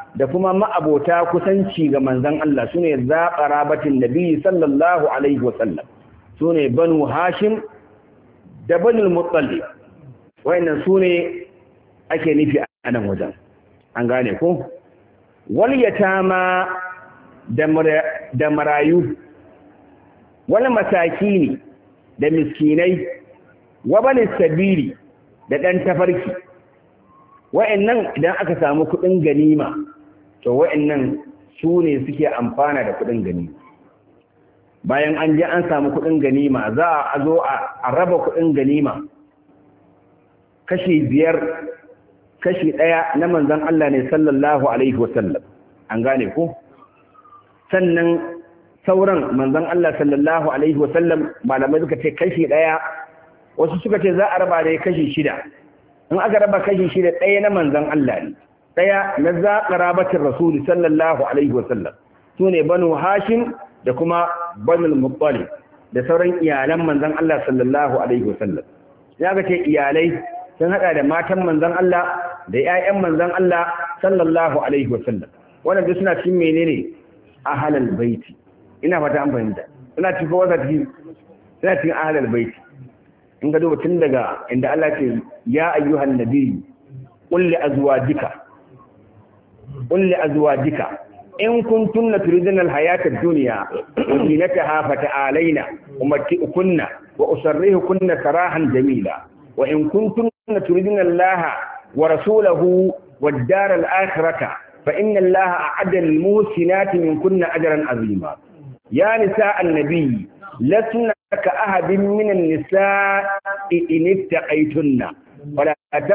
da kuma ma'abota kusanci ga manzon Allah sune zaqarabatin nabi sallallahu alaihi wasallam sune banu hashim da banu muttalib wayannan sune ake nufi a nan wajen an gane ko wal yatama da marayu wal masakini da miskinai wa bani sabili da dan tafarki wa'annan idan aka samu kudin ganima to wa'annan su ne suke amfana da kudin ganima bayan an je an samu kudin ganima za a zo a raba kudin ganima kashi biyar kashi ɗaya na manzan Allah ne sallallahu alaihi wasallam an gane ko sannan sauran manzan Allah sallallahu alaihi wasallam malamai suka ce kashi ɗaya wasu suka ce za a raba da kashi shida in aka raba kashi shida ɗaya na manzan Allah ne ɗaya na zaƙa rabatin rasuli sallallahu alaihi wasallam su ne banu hashim da kuma banu muttalib da sauran iyalan manzan Allah sallallahu alaihi wasallam ya ga ce iyalai sun hada da matan manzan Allah da ƴaƴan manzan Allah sallallahu alaihi wasallam wannan duk suna cikin menene ahlal baiti ina fata an fahimta suna cikin wata cikin suna cikin ahlal baiti in ga duba tun daga inda Allah ce ya ayyuhan nabiyyu qul li azwajika qul li azwajika in kuntunna turidna alhayata ad-dunya wa zinataha fata'alaina umatti'ukunna wa usarrihukunna sarahan jamila wa in kuntunna turidna Allah wa rasulahu wad-dar al-akhirata fa inna Allah a'adda lil-muhsinati minkunna ajran 'azima ya nisa an-nabiy lasna كأحد من النساء إن اتقيتن ولا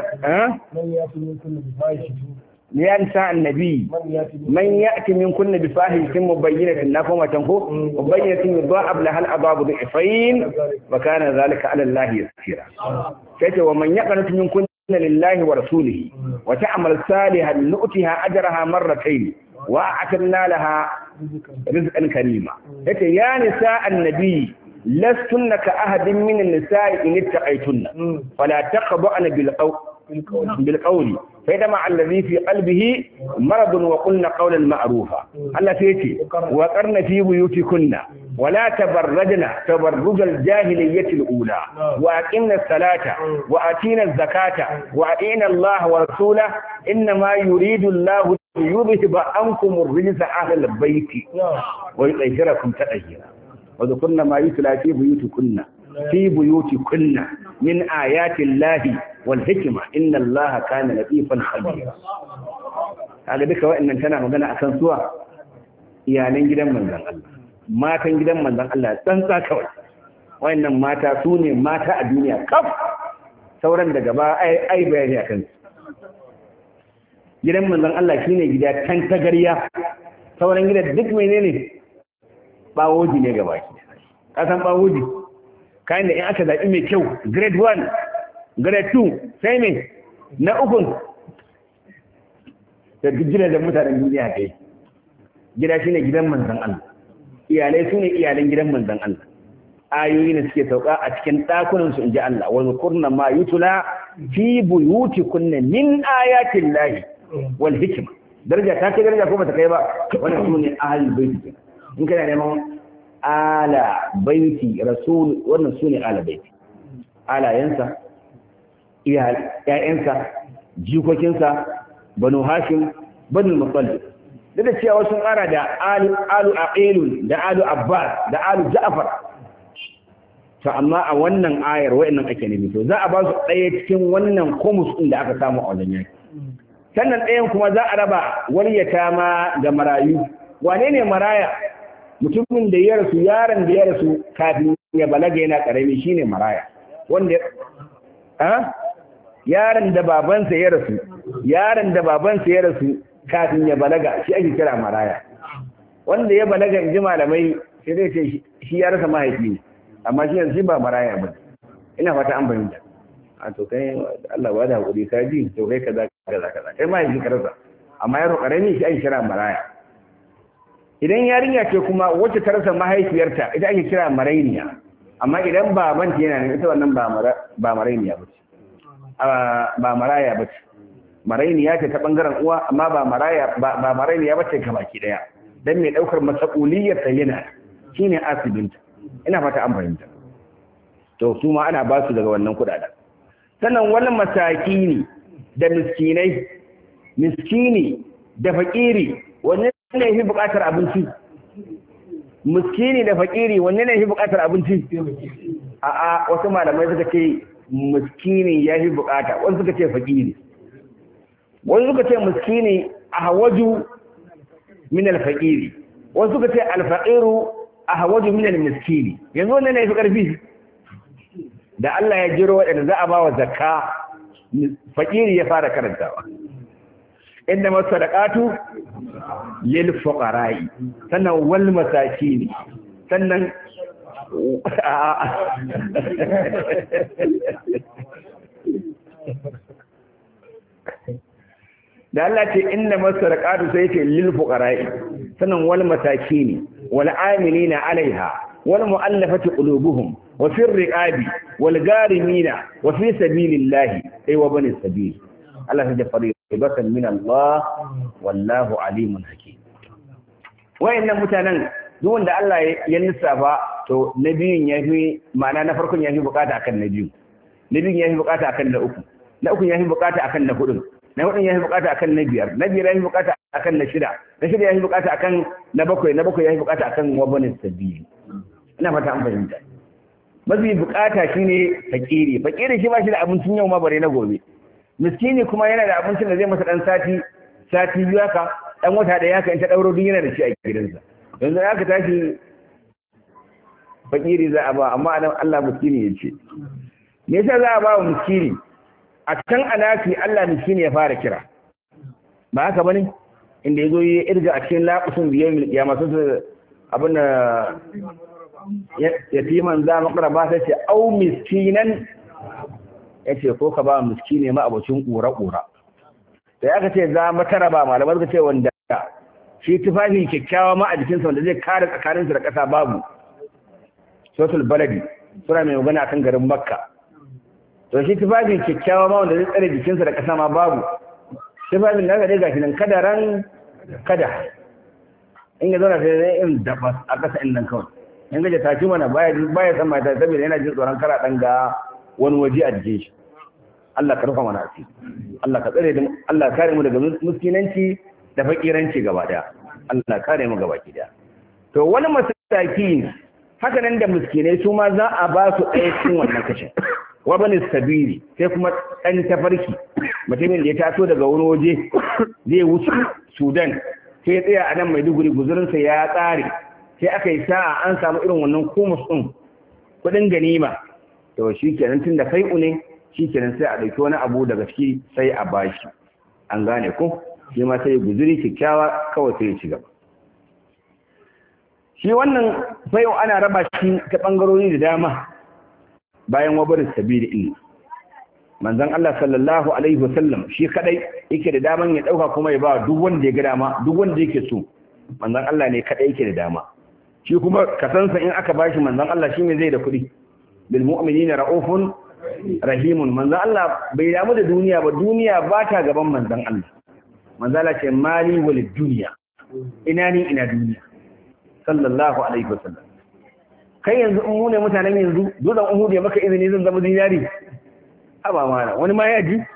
يا نساء النبي من يأتي منكن بفاحشة مبينة نفهم تنكو مبينة يضاعف لها العذاب ضعفين وكان ذلك على الله يسيرا كيف ومن يقنط منكن لله ورسوله وتعمل صالحا نؤتها أجرها مرتين وأعتدنا لها رزقا كريما يا نساء النبي لستن كأحد من النساء إن اتقيتن فلا تخضعن بالقول بالقول فيدمع الذي في قلبه مرض وقلن قولا معروفا الله فيتي وقرن في بيوتكن ولا تبرجن تبرج الجاهلية الأولى وأقمنا الصلاة وآتينا الزكاة وأطيعنا الله ورسوله إنما يريد الله ليذهب عنكم الرجس أهل البيت ويطهركم تطهيرا وذكرنا ما يتلى في بيوتكن في بيوتكن من آيات الله والحكمة إن الله كان لطيفا خبيرا هذا duka wa'annan tana magana akan suwa iyalan gidan manzon Allah matan gidan manzon Allah tsantsa kawai wa'annan mata su ne mata a duniya kaf sauran daga ba ai ai bayani akan su gidan manzon Allah shine gida kan tagarya sauran gidan duk menene bawoji ne gaba ki kasan bawoji kayan da in aka zaɓi mai kyau grade 1 grade 2 sai mai na ukun da gidan da mutanen duniya kai gida shine gidan manzan Allah iyalai su ne iyalan gidan manzan Allah ayoyi ne suke sauka a cikin ɗakunan su inji Allah wa zukurna ma yutula fi buyutikunna min ayatin lahi wal hikma daraja ta kai daraja ko bata kai ba wannan su ne ahlul baiti in kana neman ala baiti rasul wannan su ne ala baiti alayensa ‘ya'yansa jikokinsa banu hashim banu mutsalli duk da cewa sun ƙara da alu aqilun da alu abbas da alu ja'far to amma a wannan ayar wa'annan ake nufi to za a ba su ɗaya cikin wannan komus ɗin da aka samu a wajen yaki sannan ɗayan kuma za a raba waliyata ma ga marayu wane ne maraya mutumin da ya rasu yaron da ya rasu kafin ya balaga yana karami shine maraya wanda a yaron da babansa ya rasu yaron da babansa ya rasu kafin ya balaga shi ake kira maraya wanda ya balaga in ji malamai sai zai ce shi ya rasa mahaifi ne amma shi yanzu ba maraya ba ina fata an bayyana a to kai Allah ba da hakuri ka ji to kai kaza kaza kaza kai mahaifi ka rasa amma yaro karami shi ake kira maraya idan yarinya ce kuma wacce ta rasa mahaifiyarta ita ake kira marainiya amma idan babanta yana nan ita wannan ba marainiya ba ce ba maraya ba ce marainiya ce ta bangaren uwa amma ba maraya ba marainiya ba ce baki daya dan mai daukar masakuliyar ta yana shine asibinta ina fata an fahimta to su ma ana ba su daga wannan kudaden sannan wani masakini da miskinai miskini da fakiri wanne ne fi bukatar abinci miskini da fakiri wanne ne fi bukatar abinci a'a wasu malamai suka ce miskini ya fi bukata wasu suka ce fakiri wasu suka ce miskini a hawaju min alfaqiri wasu suka ce alfaqiru a hawaju min almiskini yanzu wanne ne fi karfi da Allah ya jiro waɗanda za a ba wa zakka fakiri ya fara karantawa inda masadaqatu lil fuqara'i sannan wal masakin sannan da Allah ce inda masadaqatu sai ce lil fuqara'i sannan wal masakin wal amilina alaiha wal mu'allafati qulubuhum wa fi riqabi wal garimina wa fi sabilillahi ay wa bani sabil Allah ya fari ibatan min Allah wallahu alimun hakim wayannan mutanen duk wanda Allah ya lissafa to na biyun yafi ma'ana na farkon yafi bukata akan na biyu na biyun yafi bukata akan na uku na uku yafi bukata akan na hudun na hudun yafi bukata akan na biyar na biyar yafi bukata akan na shida na shida yafi bukata akan na bakwai na bakwai yafi bukata akan wabanin sabili ina fata an fahimta mafi bukata shine fakiri fakiri shi ba shi da abincin yau ma bare na gobe miskini kuma yana da abincin da zai masa dan sati sati biyu haka dan wata da yaka in ta dauro duk yana da shi a gidansa yanzu aka tashi fakiri za a ba amma anan Allah miskini ya ce me yasa za a ba wa miskini a can anasi Allah miskini ya fara kira ba haka bane inda yazo yi irga a cikin laqusun biyar kiyama sun abin da yatiman za makaraba sai ce au miskinan ya ce ko ka ba miskine ma abocin ƙura-ƙura da ya ka ce za matara ba malamar ka ce wanda shi tufafi kyakkyawa ma a jikinsa wanda zai kare tsakaninsu da ƙasa babu sosul baladi suna mai magana kan garin makka to shi tufafi kyakkyawa ma wanda zai tsare jikinsa da ƙasa ma babu tufafin da dai gashi nan kadaran kada in ga zauna sai zai in dabas a ƙasa in nan kawai in gaje tashi mana baya baya san mata saboda yana jin tsoron kara dan ga wani waje a jikin shi Allah ka rufa mana asiri Allah ka tsare mu Allah kare mu daga muskinanci da fakiranci gaba daya Allah kare mu gaba daya to wani masaki haka nan da miskinai su ma za a ba su ɗaya cikin wannan kashin wa bani sabili sai kuma ɗan tafarki mutumin da ya taso daga wani waje zai wuce Sudan sai ya tsaya a nan Maiduguri guzurinsa ya tsare sai aka yi sa'a an samu irin wannan kumus ɗin kuɗin ganima to shi kenan tun da fai'u ne shi kenan sai a ɗauki wani abu daga ciki sai a bashi an gane ko shi ma sai guzuri kyakkyawa kawai sai ya ci gaba shi wannan fai'u ana raba shi ta ɓangarori da dama bayan wabarin sabili ilmi manzon Allah sallallahu alaihi wasallam shi kadai yake da daman ya dauka kuma ya ba duk wanda ya ga dama duk wanda yake so manzon Allah ne kadai yake da dama shi kuma kasansa in aka bashi manzon Allah shi ne zai da kuɗi bil mu'minina ra'ufun rahimun manzon Allah bai damu da duniya ba duniya ba ta gaban manzon Allah manzon Allah ce mali wal duniya ina ni ina duniya sallallahu alaihi wasallam kai yanzu in mu ne mutanen yanzu dutsen Uhud ya maka izini zan zama zinari haba mana wani ma ya ji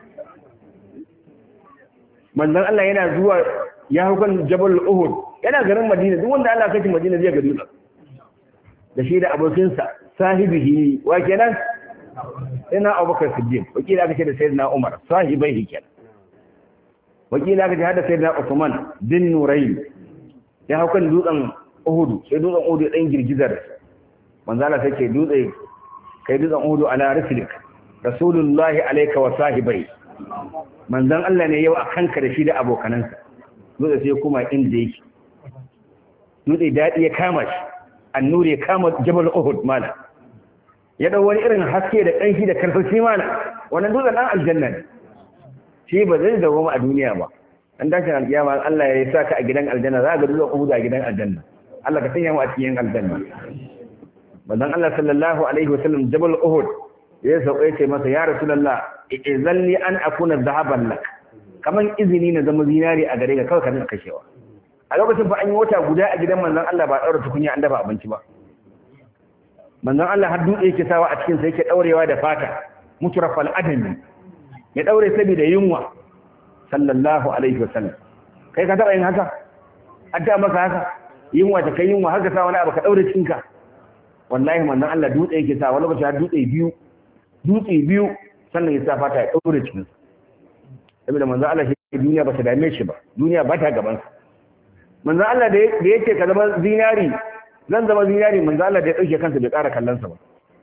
manzon Allah yana zuwa ya hau kan Jabal Uhud yana garin Madina duk wanda Allah kai Madina zai ga dutsen da shi da abokinsa sahibihi wa kenan ina Abubakar Siddiq wakila aka ce da Sayyidina Umar sahibai kenan wakila aka ce hada Sayyidina Uthman bin Nurayn ya hau kan dutsen Uhud sai dutsen Uhud ya dan girgizar manzo Allah sai ce dutse kai dutsen Uhud ala rislik rasulullahi alayka wa sahibai manzon Allah ne yau a kanka da shi da abokanansa dutse sai kuma inda yake dutse daɗi ya kama shi annuri ya kama jabal uhud mana ya dau wani irin haske da ƙanshi da karsashi mana wannan dutsen dan aljanna ne shi ba zai dawo a duniya ba an dace alƙiyama Allah ya sa ka a gidan aljanna za ka ga dutsen uhud a gidan aljanna Allah ka sanya mu a cikin aljanna manzon Allah sallallahu alaihi wasallam jabal uhud ya sauka ya ce masa ya rasulullah izalli an akuna dhahaban lak kaman izini na zama zinari a gare ka kawai ka rinka kashewa a lokacin fa an yi wata guda a gidan manzon Allah ba daura tukunya an dafa abinci ba manzon Allah har dutse yake sawa a cikin sa yake daurewa da fata mutrafal adami ya daure saboda yunwa sallallahu alaihi wasallam kai ka taba yin haka adda maka haka yunwa ta kai yunwa har ka sa wani abu ka daure cinka wallahi manzon Allah dutse yake sa wani lokaci har dutse biyu dutse biyu sannan ya sa fata ya daure cikin sa saboda manzon Allah shi duniya ba ta dame shi ba duniya ba ta gaban sa manzon Allah da yake ka zama zinari zan zama zinari manzon Allah da ya dauke kansa bai ƙara kallon sa ba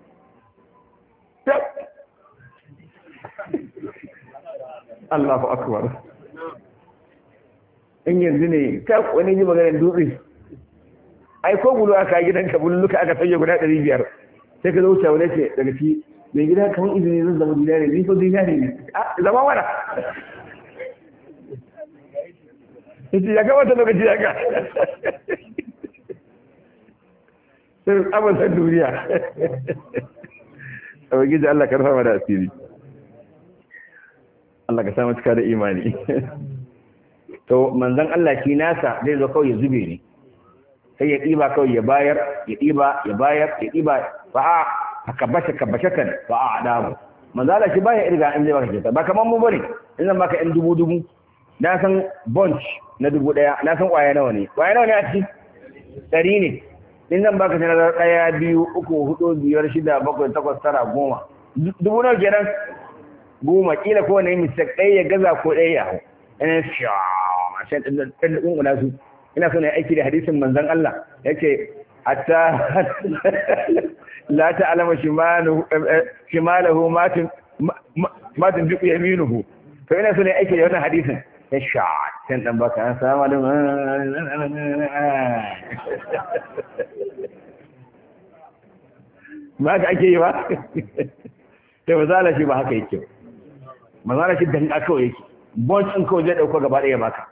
Allahu akbar in yanzu ne ta wani ji maganar dutse ai ko bulu aka gidanka bulluka aka sanya guda ɗari biyar sai ka zo wuce wani ce daga ci mai gida kamar izini zan zama dinari ni ko dinari ne a zama wala yace ya gabata lokaci ya ga sai abin san duniya a wajen Allah karfa mana asiri Allah ka samu cika da imani to manzon Allah shi nasa zai zo kawai ya zube ne sai ya ɗiba kawai ya bayar ya ɗiba ya bayar ya ɗiba ba a kabashe kabashe kan ba a adamu manzo Allah shi baya irga in zai baka kyauta ba kaman mu bane in zan baka ɗan dubu dubu na san bunch na dubu ɗaya na san ƙwaya nawa ne ƙwaya nawa ne a ciki ɗari ne in zan baka sanar ɗaya biyu uku hudu biyar shida bakwai takwas tara goma dubu nawa kenan goma kila ko wani mistake ɗaya ya gaza ko ɗaya ya hau ina fiya shan ɗan ɗan su ina so na aiki da hadisin manzon Allah yake hatta la ta'lama shimalahu shimalahu matin matin duk yaminuhu to ina so na aiki da wannan hadisin ya sha can dan baka assalamu alaikum ba ka ake yi ba sai mazala shi ba haka yake mazala shi dan aka yake boncin kawai zai dauko gaba ɗaya baka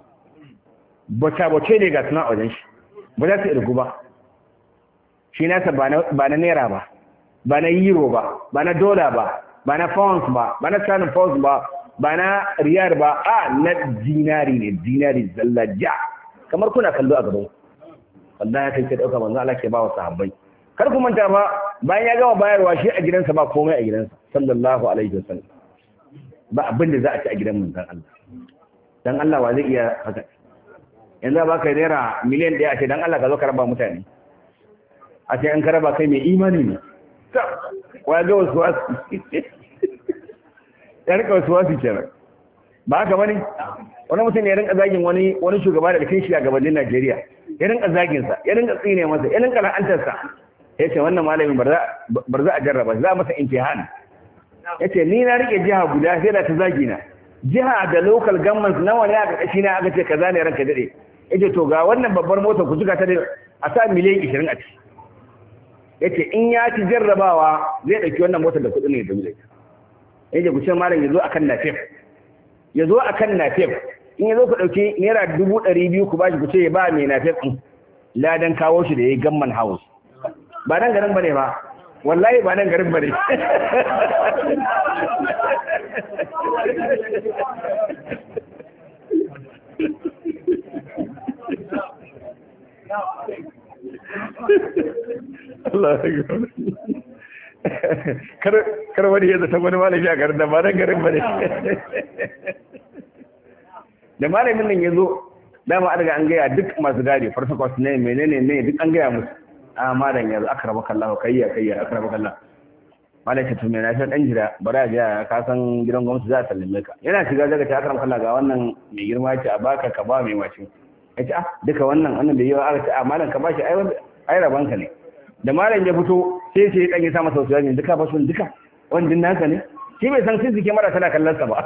bace ne ga suna wajen shi ba za su irgu ba shi nasa ba na naira ba ba na euro ba ba na dola ba ba na pounds ba ba na sanin pounds ba ba na riyar ba a na dinari ne dinari zalla ja kamar kuna kallo a gaban wanda ya kai dauka manzo Allah ke ba wa sahabbai kar ku manta ba bayan ya gama bayarwa shi a gidansa ba komai a gidansa sallallahu alaihi wasallam ba abin da za a ci a gidan manzon Allah dan Allah wa zai iya haka yanzu ba ka naira miliyan ɗaya a ce don Allah ka zo ka raba mutane a ce an ka raba kai mai imani ne wa ga wasu wasu ya rika wasu wasu kenan ba haka bane wani mutum ne ya rinka zagin wani wani shugaba daga cikin shugabannin Najeriya ya rinka zagin sa ya rinka tsine masa ya rinka la'antar sa ya ce wannan malamin bar za a jarraba za a masa imtihan ya ce ni na rike jiha guda sai da ta zagi na jiha da local government nawa ne aka kashi na aka ce kaza ne ranka dade yace to ga wannan babbar mota ku zuga ta da a sa miliyan 20 a ciki yace in ya ci jarrabawa zai dauki wannan motar da kudin ne da miliyan yace ku ce malam yazo akan nafif yazo akan nafif in yazo ku dauki naira 200 ku bashi ku ce ya ba mai nafif din ladan kawo shi da yayi gamman house ba nan garin bane ba wallahi ba nan garin bane Allah ya gaba kar wani ya zata wani malami a garin da ba nan garin bane da malamin nan ya zo dama an riga an gaya duk masu gadi farfakwas ne menene ne duk an gaya musu a malam yanzu aka raba kallon kayya kayya aka raba kallon malam ce to me na san dan jira bari a jiya ka san gidan gwamnati za a sallame ka yana shiga daga ta aka kallon ga wannan mai girma ce a baka ka ba mai wace ya ce ah duka wannan wannan bai yi wa aka ce a malam ka bashi ai ai raban ka ne da malam ya fito sai sai dan ya sa masa wasu duka ba su duka wannan naka ne shi bai san sun mara tana kallon sa ba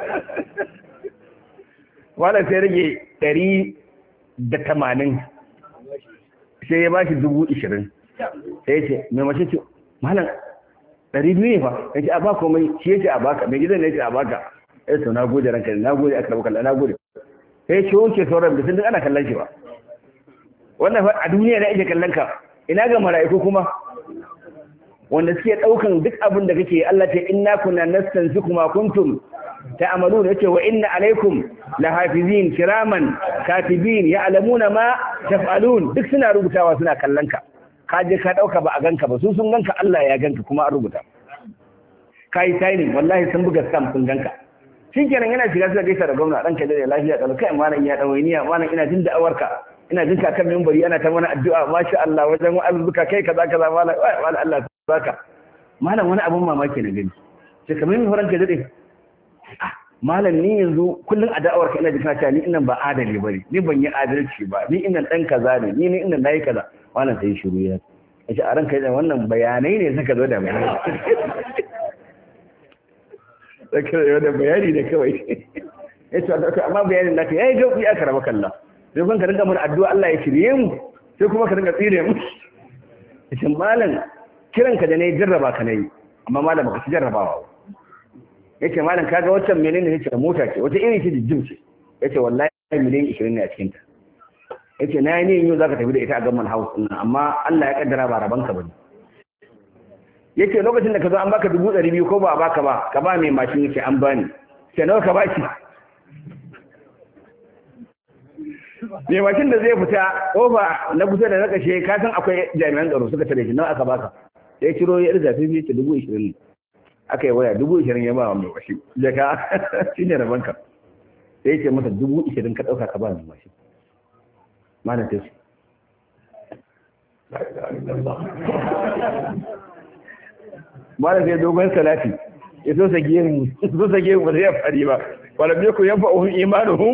malam sai rage ɗari da tamanin sai ya ba shi dubu ishirin sai ya ce mai mace ce malam ɗari biyu ne fa ya ce a ba komai shi ya ce a baka mai gidan ne ya ce a baka ya ce na gode ranka na gode aka rabu kallon na gode sai ya ce wuce sauran da sun duk ana kallon shi ba wannan a duniya na ake kallon ka ina ga mala'iku kuma wanda suke ɗaukan duk abin da kake Allah ce inna kunna nastansiku ma kuntum ta'malun yace wa inna alaikum lahafizin kiraman katibin ya'lamuna ma taf'alun duk suna rubutawa suna kallon ka ka je ka dauka ba a ganka ba su sun ganka Allah ya ganka kuma an rubuta kai signing wallahi sun buga stamp sun ganka shikenan yana shiga suka gaisa da gwamna dan kai da lafiya da kai malam ya dawainiya malam ina jin da'awarka ina jin kan minbari ana ta mana addu'a masha Allah wajen wa'azuka kai kaza kaza malam wala Allah baka malam wani abun mamaki na gani sai kamar yin horon ka dade malam ni yanzu kullun a da'awarka ina jin kaca ni inan ba adali bane ni ban yi adalci ba ni inan dan kaza ne ni ni inan nayi kaza malam sai shiru ya yace a ranka da wannan bayanai ne suka zo da bayanai saka da bayani ne kawai yace amma bayanin naka yayi gauki aka raba kalla sai kun ka rinka mun addu'a Allah ya shirye mu sai kuma ka rinka tsire mu yace malam kiran ka da nayi jarraba ka nayi amma malam baka ci jarrabawa yace malam kaga waccan menene yace mota ce wata irin ce jijjim ce yace wallahi miliyan 20 ne a cikin ta yace na yi niyyar yau zaka tafi da ita a gamman house din amma Allah ya kaddara ba raban ka bane yace lokacin da ka zo an baka dubu ɗari biyu ko ba a baka ba ka ba mai mashin yace an bani sai nawa ka baki mai mashin da zai fita kofa na kusa da na kashe ka san akwai jami'an tsaro suka tare shi nawa aka baka sai ciro ya irga fi ce dubu ishirin ne aka yi waya dubu ishirin ya ba wa mai mashin jaka shi ne rabon ka sai ce masa dubu ishirin ka ɗauka ka ba mai mashin mana ta ce mana sai dogon salati ya so sage mu so sage mu ba zai fari ba wala me ku yanfa uhum imanuhum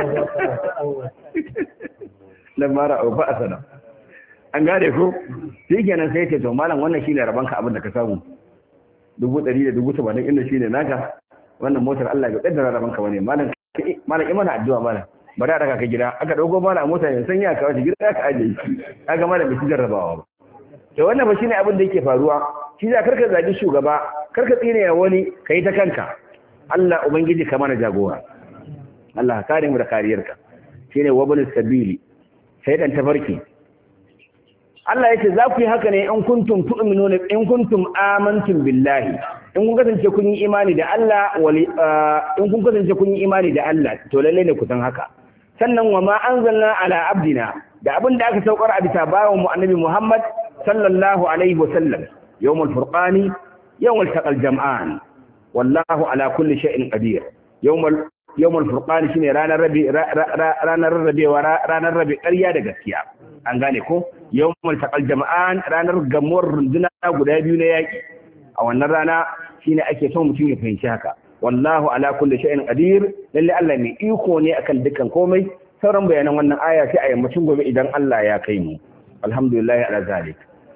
lamma ra'u fa asana an gane ko shi kenan sai ce to malam wannan shine rabanka abin da ka samu dubu ɗari da dubu tamanin inda shine naka wannan motar Allah ya kaddara rabanka bane malam malam imana addu'a malam bari a daga ka gida aka dauko malam a mota ne san ya kawo shi gida aka aje shi kaga malam bai jarrabawa ba to wannan ba shine abin da yake faruwa shi za karka zagi shugaba karka tsine ya wani kai ta kanka Allah ubangiji ka mana jagora Allah ka kare mu da kariyarka shine wabul sabili sai dan tafarki Allah yace za ku yi haka ne in kuntum tu'minuna in kuntum amantum billahi in kun kasance kun yi imani da Allah wali in kun kasance kun yi imani da Allah to lalle ne ku san haka sannan wa ma anzalna ala abdina da abin da aka saukar a bisa bawan mu annabi Muhammad sallallahu alaihi wa sallam yawmul furqani yawmul taqal jam'an wallahu ala kulli shay'in qadir yawmul yawmul furqani shine ranar rabi ranar rabewa ranar rabi ƙarya da gaskiya an gane ko yawmul taqal jam'an ranar gamuwar runduna guda biyu na yaki a wannan rana shine ake son mutum ya fahimci haka wallahu ala kulli shay'in qadir lalle Allah mai iko ne akan dukkan komai sauran bayanan wannan aya sai a yammacin gobe idan Allah ya kai mu alhamdulillah ala zalik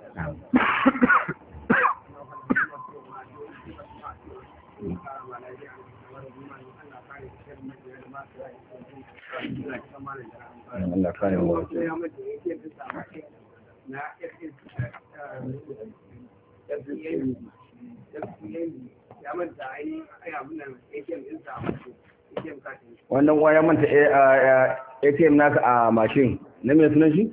Allah kare mu wannan waya manta ATM naka a mashin na mai sunan shi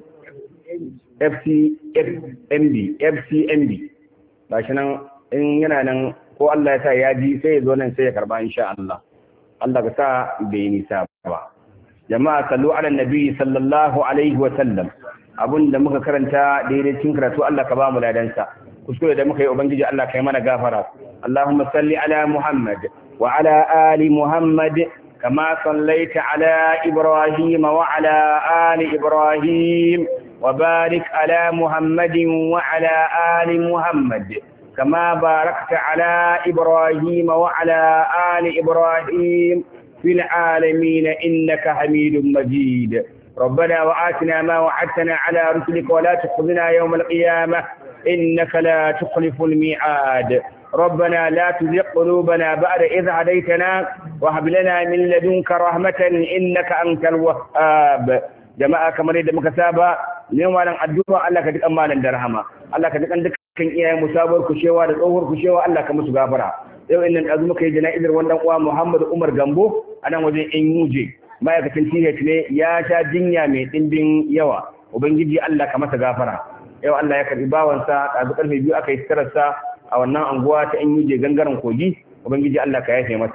FCMB FCMB ba shi nan in yana nan ko Allah ya sa ya ji sai ya zo nan sai ya karba insha Allah Allah ka sa bai nisa ba jama'a sallu ala nabi sallallahu alaihi wa sallam abun da muka karanta daidai cikin karatu Allah ka ba mu ladansa kuskure da muka yi ubangiji Allah ka yi mana gafara Allahumma salli ala Muhammad wa ala ali Muhammad kama sallaita ala Ibrahim wa ala ali Ibrahim wa barik ala Muhammadin wa ala ali Muhammad كما باركت على إبراهيم وعلى آل إبراهيم في العالمين إنك حميد مجيد ربنا وآتنا ما وعدتنا على رسلك ولا تخذنا يوم القيامة إنك لا تخلف الميعاد ربنا لا تزغ قلوبنا بعد إذ هديتنا وهب لنا من لدنك رحمة إنك أنت الوهاب jama'a kamar yadda muka saba ne malam addu'a Allah ka duk amalan da rahama Allah ka duk dukkan iyayen mu sabuwar kushewa da tsohuwar kushewa Allah ka musu gafara yau innan azu muka yi jana'izar wannan uwa Muhammad Umar Gambo a nan wajen in yuje ma'aikacin TH ne ya sha jinya mai dimbin yawa ubangiji Allah ka masa gafara yau Allah ya karbi bawansa ɗazu karfe biyu aka yi sitararsa a wannan anguwa ta in yuje gangaren kogi ubangiji Allah ka yafe masa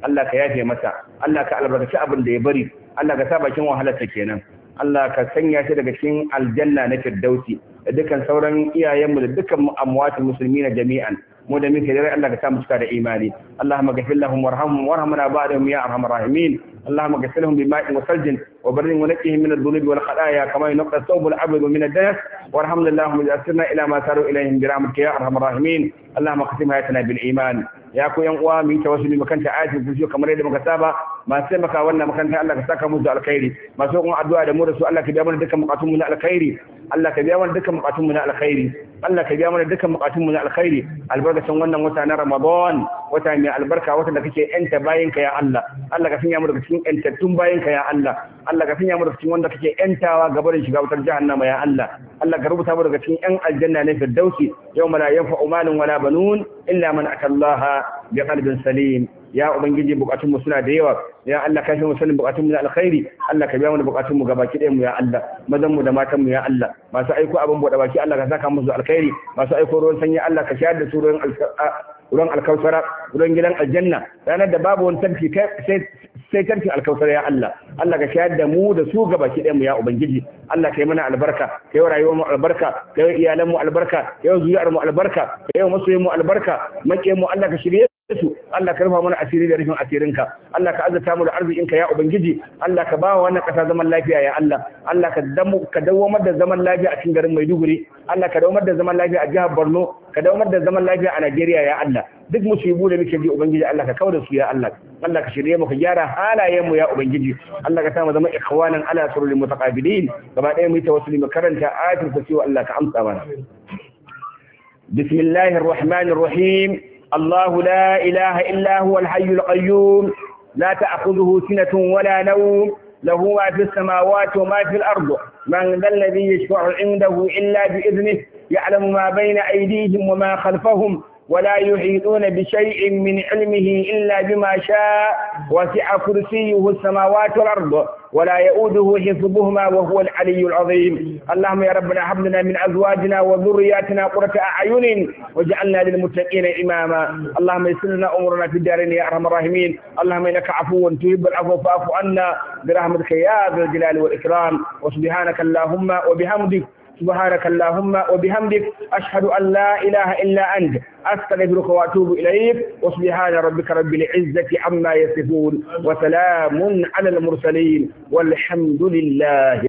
Allah ka yafe masa Allah ka albarkaci abin da ya bari Allah ka sa bakin wahalarsa kenan Allah ka sanya shi daga cikin aljanna na firdausi da dukkan sauran iyayenmu da dukkan amwatul muslimina jami'an mu da muke dare Allah ka sa mu cika da imani Allahumma ghfir lahum warhamhum warhamna ba'dahum ya arhamar rahimin اللهم اغسلهم بماء وثلج وبر ونقهم من الذنوب والخطايا كما ينقى الثوب الابيض من الدنس وارحمنا اللهم اذا اسرنا الى ما ساروا اليه برحمتك يا ارحم الراحمين اللهم اختم حياتنا بالايمان ya ku yan uwa mu yi tawassuli mu kanta ayatul kursi kamar yadda muka saba masu taimaka wannan makaranta Allah ka saka musu alkhairi masu kuma addu'a da mu da su Allah ka biya mana dukkan bukatun mu na alkhairi Allah ka biya mana dukkan bukatun mu na alkhairi Allah ka biya mana dukkan bukatun mu na alkhairi albarkacin wannan wata na Ramadan wata mai albarka wata da kake yanta bayin ka ya Allah Allah ka sanya mu daga cikin yantattun bayin ka ya Allah Allah ka sanya mu daga cikin wanda kake yantawa gaba da shiga wutar jahannama ya Allah Allah ka rubuta mu daga cikin yan aljanna ne firdausi yawma la yanfa'u malun wala banun illa man atallaha bi qalbin salim ya ubangiji bukatun mu suna da yawa ya Allah ka shi mu sanin bukatun mu na alkhairi Allah ka biya mu bukatun mu gabaki ɗayan mu ya Allah mazan mu da matan mu ya Allah masu aiko abin bude baki Allah ka saka musu alkhairi masu aiko ruwan sanyi Allah ka shayar da su ruwan ruwan alkausara ruwan gidan aljanna ranar da babu wani tarki sai sai tarki alkausara ya Allah Allah ka shayar da mu da su gabaki ɗayan mu ya ubangiji Allah ka yi mana albarka ka yi rayuwar mu albarka ka yi iyalan mu albarka ka yi zuriyar mu albarka ka yi masoyin mu albarka maƙiyan mu Allah ka shirye su Allah ka rufa mana asiri da rufin asirinka Allah ka azurta mu da arzikinka ya ubangiji Allah ka bawa wannan kasa zaman lafiya ya Allah Allah ka damu ka dawamar da zaman lafiya a cikin garin Maiduguri Allah ka dawamar da zaman lafiya a jihar Borno ka dawamar da zaman lafiya a Najeriya ya Allah duk musibu da muke ji ubangiji Allah ka kauda su ya Allah Allah ka shirye mu ka gyara halayen mu ya ubangiji Allah ka sa mu zama ikhwanan ala surul mutaqabilin gaba ɗaya mu yi tawassuli mu karanta ayatul kursi Allah ka amsa mana بسم الله الرحمن الرحيم الله لا إله إلا هو الحي القيوم لا تأخذه سنة ولا نوم له ما في السماوات وما في الأرض من ذا الذي يشفع عنده إلا بإذنه يعلم ما بين أيديهم وما خلفهم ولا يحيطون بشيء من علمه إلا بما شاء وسع كرسيه السماوات والأرض ولا يؤوده حفظهما وهو العلي العظيم اللهم يا ربنا هب لنا من أزواجنا وذرياتنا قرة أعين واجعلنا للمتقين إماما اللهم يسر لنا أمورنا في الدارين يا أرحم الراحمين اللهم إنك عفو تحب العفو فاعف عنا برحمتك يا ذا الجلال والإكرام وسبحانك اللهم وبحمدك سبحانك اللهم وبحمدك أشهد أن لا إله إلا أنت أستغفرك وأتوب إليك وسبحان ربك رب العزة عما يصفون وسلام على المرسلين والحمد لله